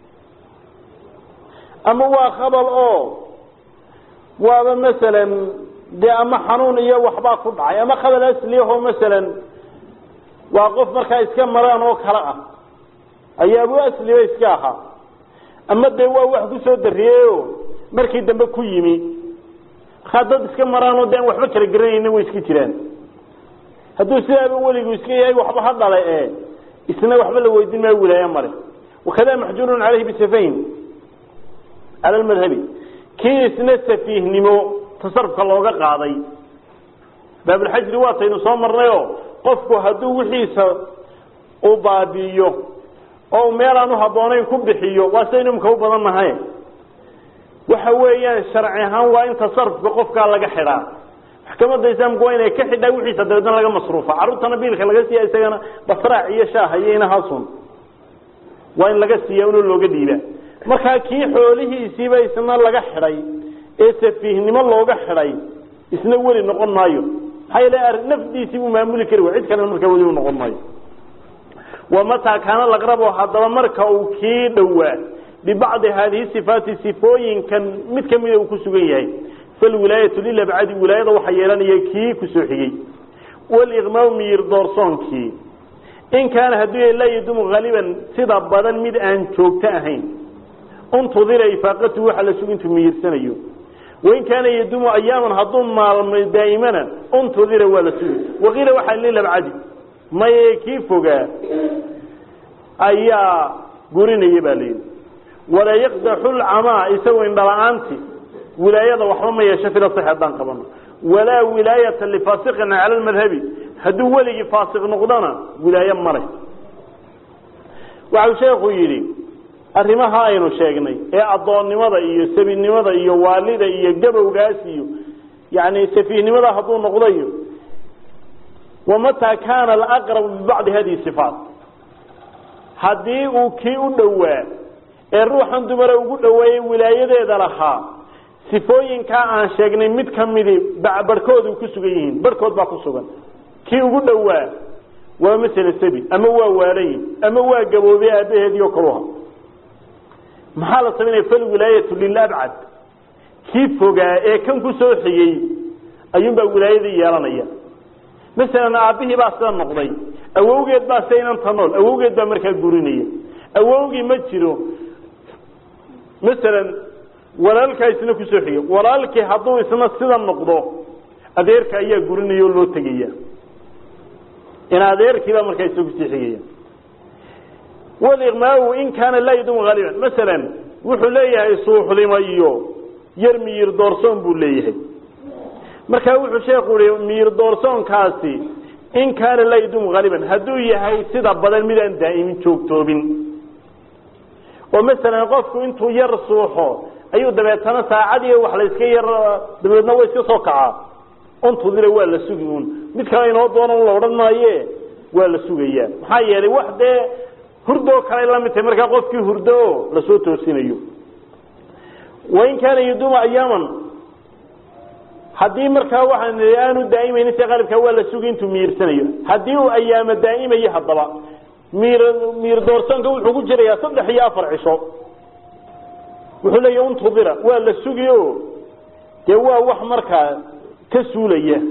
ama waa khabal oo waaba masalan dee ama xanuun iyo waxbaa ku dhacay ama khabal asliyaho masalan waa qof markaa iska maraan oo kale ah ayaabu asliba iska ahaa ama dee waa wax kusoo dariyeyoo markii dambe ku yimi markaa dad iska maraanoo de aan waxba kala garanayna way iska jiraan hadduu sidaaba weligu iska yahay waxba ha dhale e isna waxba la weydin maayo wilaaye male wakada maxjuurun caleyhi bisafayn cala lmadhabi kii isna safiihnimo tasarufka looga qaaday baabulxajri waataynu soo marnayoo qofku hadduu wixiisa uu baabi'iyo oo meel aan uhabboonayn ku bixiyo waa sidaynu imka u badan nahay waxa weeyaan sharci ahaan waa in tasarufka qofkaa laga xidhaa maxkamadda islaamku waa inay ka xidhaa wixiisa dabeedna laga masruufa carruurtana biilka laga siiya isagana basraac iyo shaaha iyo inahaasun waa in laga siiya inuu looga dhiiba markaa kii xoolihiisiiba isna laga xidhay ee safiihnimo looga xidhay isna weli noqon maayo maxaa yeele nafdiisii buu maamuli kari wa cid kalena markaa weli u noqon maayo wamataa kaana laqrabo haddaba marka uu kii dhowaa bibacdi haadihi sifaati sifooyinkan mid kamida uu ku sugan yahay falwilaayatu lilabcadi wilaayada waxaa yeelanaya kii kusoo xigey waliqmaau miyir doorsoonkii in kaana hadduu laa yadumu haliban sida badan mid aan joogto ahayn untudira ifaaqatu waxa la sugu intuu miyirsanayo wain kaana yadumu ayaaman hadduu maalmo daa'imana untudira waa la sugi waqiila waxaa lilabcadi maye kii fogaa ayaa gurinaya baa layidhi walaa yaqdaxu lcamaa isagoo indhala-aanti wilaayada waxba ma yeesho fila sax haddaan qabano walaa wilaayata lifaasiqin cala lmadhabi hadduu weligii faasiq noqdona wilaaye male waxau sheekhu yidhi arrimaha aynu sheegnay ee addoonnimada iyo sabinimada iyo waalida iyo gabowgaas iyo yani safiihnimada hadduu noqdayo wamataa kaana alaqrabu bibacdi hadihi sifaat haddii uu kii u dhowaa ee ruuxan dumara ugu dhoweeyey wilaayadeeda lahaa sifooyinkaa aan sheegnay mid ka midi barhkoodu ku sugan yihiin barhkood baa ku sugan kii ugu dhowaa waa masele sabi ama waa waalayi ama waa gaboobey aabaheediio kaluha maxaa la samaynaya falwilaayatu lilabcad kii fogaa ee kan ku soo xigey ayuunbaa wilaayadii yeelanaya masalan aabbihii baa sida noqday awowgeed baa sida inanta nool awowgeed baa markaa gurinaya awowgii ma jiro masalan walaalkaa isna kusoo xigay walaalkii hadduu isna sida noqdo adeerka ayaa gurinaya oo loo tegaya in adeerkiibaa markaa isna kusii xigaya waliqmaau in kaana laa yadumu haaliban masalan wuxuu leeyahay suuxdima iyo yar miyir doorsoon buu leeyahay markaa wuxuu sheekhu yihi miyir doorsoonkaasi in kaana laa yadumu haaliban hadduu yahay sida badan midaan daa'imin joogtoobin oo masalan qofku intuu yar suuxo ayuu dabeetana saacadii wax la iska yar dabeedna wa iska soo kacaa untudira waa la sugi un mid kale inoo doonan la odhan maaye waa la sugayaa maxaa yeelay wax dee hurdoo kale la mid tahay markaa qofkii hurdo o lasoo toosinayo wain kaana yaduuma ayaaman haddii markaa waxaan aanu daa'imaynin si qalibkaa waa la sugi intuu miirsanayo haddii uu ayaamo daa'imayo haddaba miir miir doorsoonka wuxuu ku jirayaa saddex iyo afar cisho wuxuu leeya untudira waa la sugi o dee waa wax markaa ka suulaya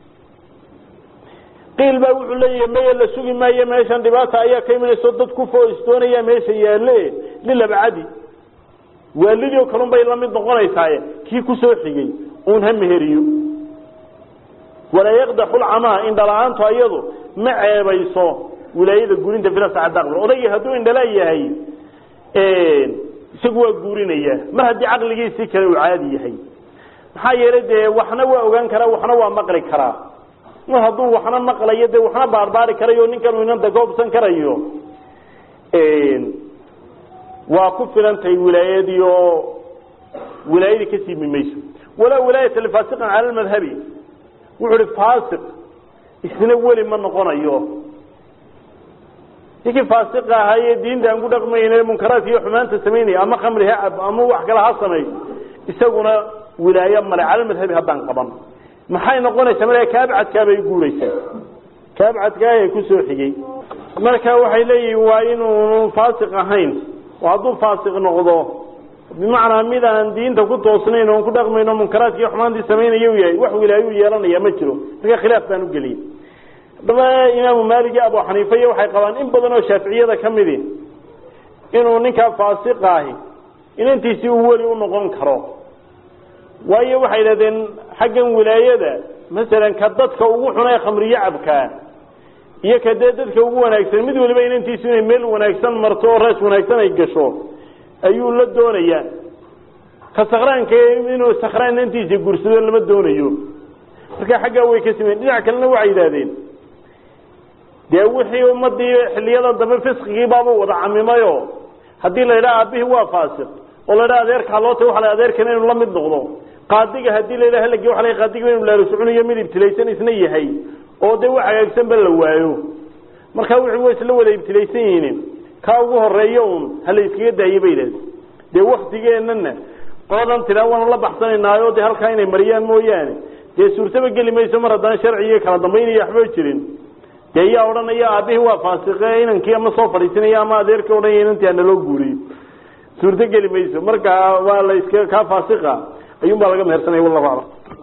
qiil baa wuxuu leeyahay maya la sugi maayo meeshan dhibaata ayaa ka imanayso dad ku foistoonaya meesha yaale lilabcadi waalidii oo kalun bay lamid noqonaysaaye kii kusoo xigay uun ha meheriyo walaa yaqdaxu lcamaa indhala-aantu ayadu ma ceebayso wilaayada guurinta filasacadaql odaygii hadduu indhala yahay isagu waa guurinaya mar haddii caqligiisii kale uu caadi yahay maxaa yeelay dee waxna waa ogaan karaa waxna waa maqli karaa mar hadduu waxna maqlayo dee waxna baarbaari karayo ninkan inanta goobsan karayo waa ku filantahay wilaayadii oo wilaayadii ka siimi mayso walaa wilaayata lifaasiqin cala lmadhabi wuxu uhi faasiq isna weli ma noqonayo ninkii faasiqa ahaayee diinta aan ku dhaqmayne munkaraadka iyo xumaanta samaynaya ama khamri ha cab ama wax kale ha samay isaguna wilaayo male cala madhabi haddaan qaban maxay noqonaysaa markaa kaabcadkaabay guuraysaa kaabcadkaa kusoo xigay marka waxay leeyihiin waa inuunu faasiq ahayn oo hadduu faasiq noqdo bimacnaa mid aan diinta ku toosnayn oon ku dhaqmayno munkaraadki iyo xumaantii samaynaya u yahay wax wilaayo u yeelanaya ma jiro marka khilaaf baan u geliyey haddaba imaamu maalik iyo abu xaniifa iyo waxay qabaan in badan oo shaaficiyada ka midi inuu ninkaa faasiqa ahi inantiisii uu weli u noqon karo waayo waxay idhahdeen xaggan wilaayada masalan ka dadka ugu xuna ee khamriyo cabkaa iyo ka dee dadka ugu wanaagsan mid waliba inantiisu inay meel wanaagsan marto oo rees wanaagsan ay gasho ayuu la doonayaa ka sakraanka inuu sakraan inantiisa gursado lama doonayo marka xaggaa way ka simeyen dhinac kalena waxay yidhahdeen dee wixii ummadii xiliyadan dambe fisqigii baaba wada camimayo haddii la yidhaha aabihii waa faasiq oo la yidhaha adeerkaa loo ta waa la adeerkana inuu la mid noqdo qaadiga haddii la yidhaha halagi waa la qaadiga inuu laalusucunayo mid ibtilaysan isna yahay oo dee wax hagaagsanba la waayo markaa wixii way isla wada ibtilaysan yihiin kaa ugu horeeyo un hala iskaga daaye bay yidhahdeen dee waktigeenana qoladan tiraa waanu la baxsanaynaayo dee halkaa inay mariyaan mooyaane dee suurtaba geli mayso mar haddana sharciga kala dambaynaya waxba jirin dee yaa odhanaya aabihii waa faasiqe inankii ama soo fadhiisanaya ama adeerkii odhanaya inantii ana loo guuriyo suurto geli mayso marka waa la iska kaa faasiqa ayuun baa laga mehersanaya wallahu aclam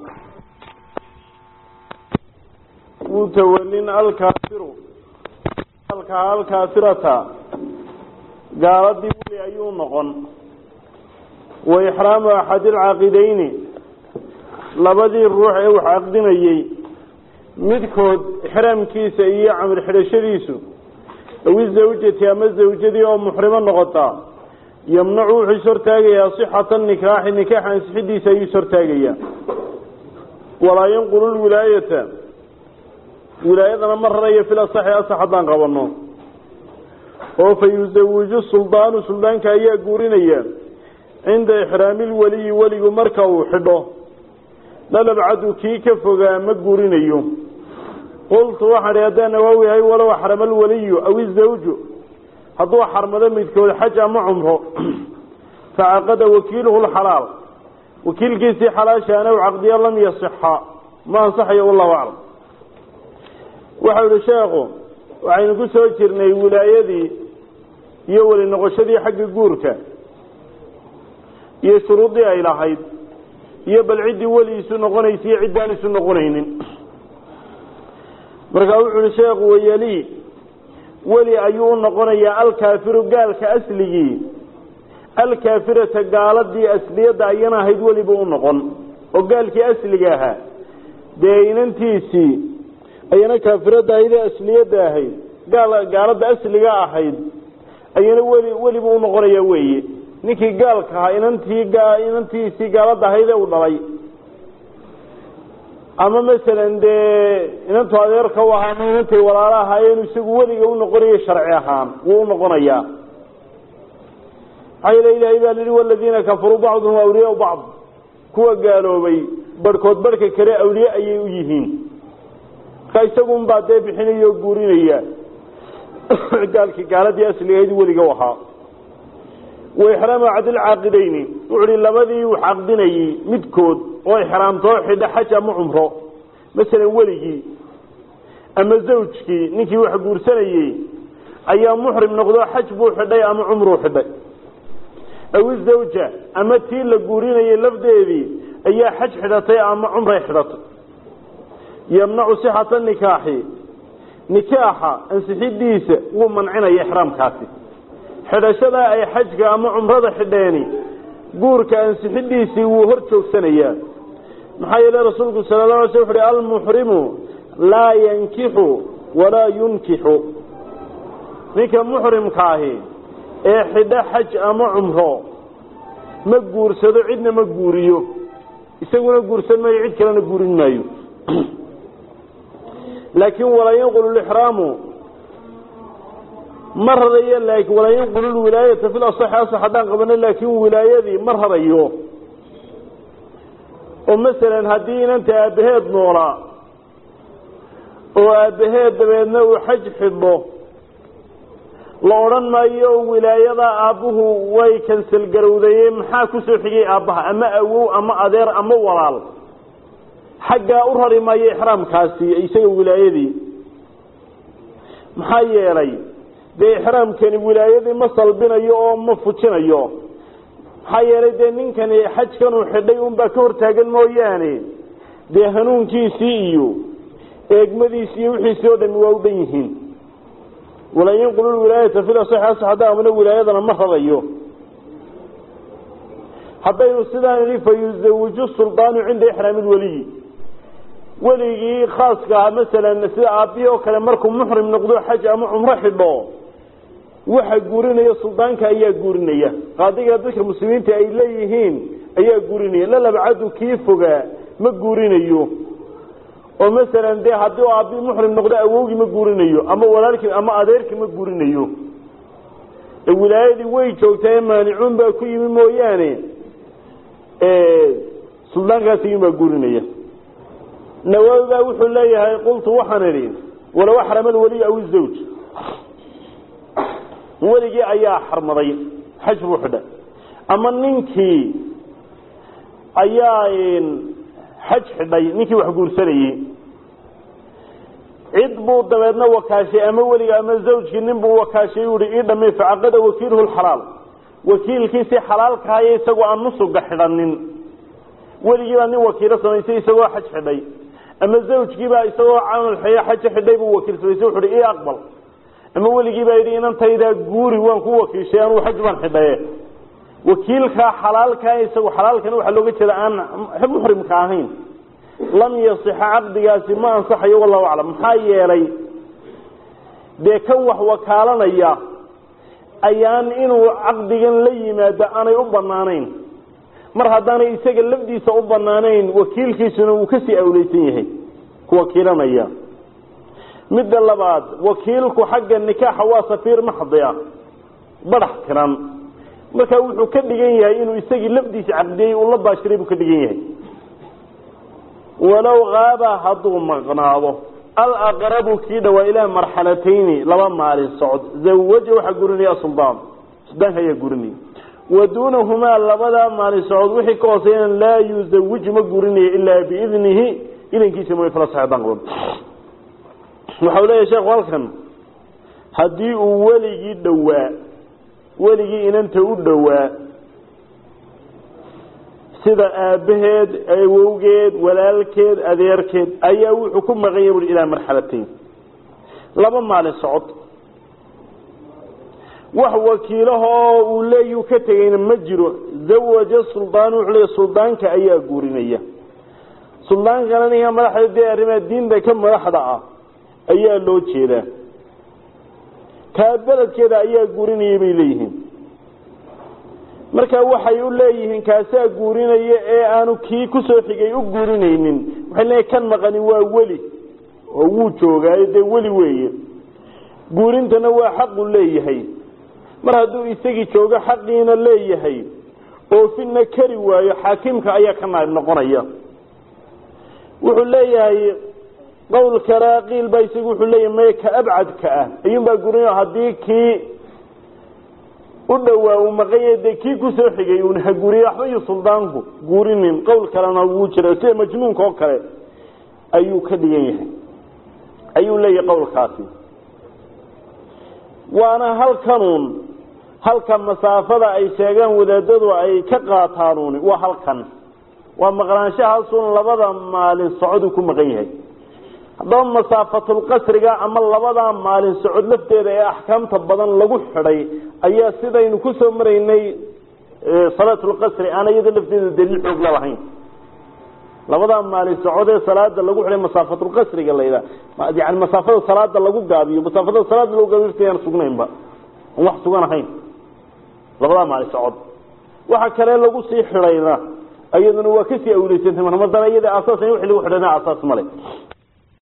mutawalin alkaafiru alka alkaafirata gaaladii weli ayuu noqon wa ixraamu axadi alcaaqidayni labadii ruux ee wax caqdinayey midkood ixraamkiisa iyo camir xidhashadiisu awi zawjati ama zawjadii oo muxrimo noqotaa yamnacu wuxuu is hortaagayaa sixata nikaaxi nikaax ansixidiisa ayuu is hortaagayaa walaa yanqulu lwilaayata wilaayadana ma rarayo fil asaxi asax haddaan qabano oo fa yusawiju suldaanu suldaanka ayaa guurinaya cinda ixraami lweliyi weligu marka uu xidho lalabcadu kii ka fogaa ma guurinayo qultu waxaan ihi haddaan nawaawi ahay walow axrama alwaliyu aw izawju hadduu xarmado midkood xaj ama cumro facaqada wakiiluhu lxalaal wakiilkiisii xalaashaana u caqdiya lam yasixa ma ansaxayo wallahu aclam waxau ihi sheekhu waxaynu ku soo jirnay wilaayadii iyo weli noqoshadii xagga guurka iyo shuruuddii ay lahayd iyo bal ciddii weli isu noqonaysa iyo ciddaan isu noqonaynin markaa wuxu uhi sheekhu wayali weli ayuu u noqonayaa alkaafiru gaalka asligii alkaafirata gaaladii asliyadda ayana ahayd weliba u noqon oo gaalkii asliga ahaa dee inantiisii ayana kaafirada ahayd ee asliyadda ahayd gaal gaalada asliga ahayd ayana weli weliba u noqonaya weeye ninkii gaalka ahaa inantii inantiisii gaalada ahayd ee u dhalay ama masalan dee inantu adeerka u ahaa ama inantay walaalo ahaayeen isagu weliga u noqonayo sharci ahaan wuu u noqonayaa maxaa yeele ilaahay baa lihi waladiina kafaruu bacduhum awliyaau bacd kuwa gaaloobay barhkood barhka kale awliye ayay u yihiin marka isagun baa dee bixinaya oo guurinaya gaalkii gaaladii asligahayd weliga u ahaa wa ixraamu cadilcaaqidayni wuxu uhi labadii uu caqdinayey midkood oo ixraamtoo xidha xaj ama cumro masalan weligii ama zawjkii ninkii wax guursanayey ayaa muxrim noqdo xaj buu xidhay ama cumruu xidhay aw izawja ama tii la guurinayay lafdeedii ayaa xaj xidhatay ama cumray xidhatay yamnacu sixata nikaaxi nikaaxa ansixidiisa wuu mancinaya ixraamkaasi xidhashadaa ay xajka ama cumrada xidheeni guurka ansixidiisii wuu hor joogsanayaa maxaa yeele rasuulku sala la alay sl wuxu uhi almuxrimu laa yankixu walaa yunkixu ninka muxrimka ahi ee xidho xaj ama cumro ma guursado cidna ma guuriyo isaguna guursan maayo cid kalena guurin maayo laakiin walaa yanqulu lixraamu ma rarayo laakiin walaa yanqulu lwilaayata fil asaxi asax haddaan qabano laakiin wilaayadii ma rarayo oo masalan haddii inanta aabbaheed noolaa oo aabbaheed dabeedna uu xaj xidho la odhan maayo wilaayada aabbuhu way kansal garowdaye maxaa kusoo xigay aabbaha ama awow ama adeer ama walaal xaggaa u rari maayo ixraamkaasi isaga wilaayadii maxaa yeelay dee ixraamkani wilaayadii ma salbinayo oo ma fujinayo maxaa yeelay dee ninkani xajkanuu xidhay unbaa ka hortaagan mooyaane dee hanuunkiisii iyo eegmadiisi iyo wixiisii oo dhami waa u dhan yihiin walaa yanqulu lwilaayata fil asaxi asax haddaa amna wilaayadana ma radayo haddaynu sidaan idhi fa yuzawiju suldaanu cinda ixraami lweliyi weligii khaaska ah masalan sida aabbihi oo kale markuu muxrim noqdo xaj ama cumro xidho waxa guurinaya suldaanka ayaa guurinaya qaadiga dadka muslimiinta ay leeyihiin ayaa guurinaya lalabcadu kii fogaa ma guurinayo oo masalan dee haddii aabbii muxrim noqdo awowgii ma guurinayo ama walaalkii ama adeerkii ma guurinayo ee wilaayadii way joogtaa maanicuun baa ku yimi mooyaane suldaankaas iyun baa guurinaya nawaawi baa wuxuu leeyahay qultu waxaan idhi walow axrama alweliy aw izawj weligii ayaa xarmaday xaj buu xidhay ama ninkii ayaa xaj xidhay ninkii wax guursanayey cid buu dabeedna wakaashay ama weliga ama zawjkii nin buu wakaashay u ihi ii dhamay facaqada wakiiluhu lxalaal wakiilkiisii xalaalkahayo isagoo aan nusuga xidhanin weligii baa nin wakiilo samaysay isagoo xaj xidhay ama zawjkiibaa isagoo camal xeyo xaja xidhay buu wakiil samaysay wuxu uhi ii aqbal ama weligii baa yidhi inantaydaa guuri waan ku wakiishay anuu xaj baan xidhaye wakiilkaa xalaalkaa isagu xalaalkana waxaa looga jeeda aan muxrimka ahayn lam yasixa caqdigaasi ma ansaxayo wallahu aclam maxaa yeelay dee kan wax wakaalanaya ayaan inuu caqdigan la yimaado aanay u banaanayn mar haddaanay isaga lafdiisa u banaanayn wakiilkiisuna uu kasii awleysan yahay ku wakiilanaya midda labaad wakiilku xagga nikaaxa waa safiir maxdi ah badax tiran marka wuxuu ka dhigan yahay inuu isagii lafdiisa caqdiyey uu la baashiray buu ka dhigan yahay walow kaaba hadduu maqnaado alaqrabu kii dhawaa ilaa marxalatayni laba maalin socod zawaja waxaa gurinaya suldaan suldaanka ayaa gurinaya wa duunahumaa labadaa maalin socod wixii ka hooseeyana laa yuzawiju ma gurinaya ilaa biidnihi idankiisa mooy fala saxdaan qaban waxau leeyahay sheekhu halkan haddii uu weligii dhowaa weligii inanta u dhowaa sida aabbaheed awowgeed walaalkeed adeerkeed ayaa wuxuu ku maqanya bui ilaa marxalatayn laba maalin socod wax wakiilahoo uu leeyu ka tegayna ma jiro zawaja suldaan wuxuu leeya suldaanka ayaa guurinaya suldaankana ninka madaxda dee arrimaha diinta ka madaxda ah ayaa loo jeedaa kaa beledkeeda ayaa guurinaya bay leeyihiin marka waxay u leeyihiin kaasaa guurinaya ee aanu kii kusoo xigay u guurinaynin waxay leeyihin kan maqani waa weli oo wuu joogaayo dee weli weeye guurintana waa xaqu leeyahay mar hadduu isagii joogo xaqiina leeyahay oofina kari waayo xaakimka ayaa ka naayb noqonaya wuxuu leeyahay qowl kale qiil baa isagu wuxuu leeyahay maya ka abcadka ah ayuunbaa guurinaya haddii kii u dhowaa uu maqanya dee kii kusoo xigay uun ha guuriye waxba iyo suldaanku guurinin qowl kalena wuu jira sida majnuunka oo kale ayuu ka dhigan yahay ayuu leeyahay qowlkaasi waana halkanuun halka masaafada ay sheegaan wadaadadu ay ka qaataanuun waa halkan waa maqnaanshahaasun labada maalin socoduu ku maqan yahay haddaba masaafatulqasriga ama labadaa maalin socod lafteeda ee axkaamta badan lagu xidhay ayaa sidaynu kusoo maraynay salaatulqasri aan iyada lafteeda daliil xoogla lahayn labadaa maalin socod ee salaada lagu xidhay masaafatulqasriga layidhaha yani masaafada salaada lagu gaabiyo masaafada salaada lagu gaabiyo lafteedaan sugnaynba aan wax sugan ahayn labadaa maalin socod waxa kale lagu sii xidhayna iyaduna waa kasii awleysantay mar haddana iyada asaas in wixii lagu xidhana asaas male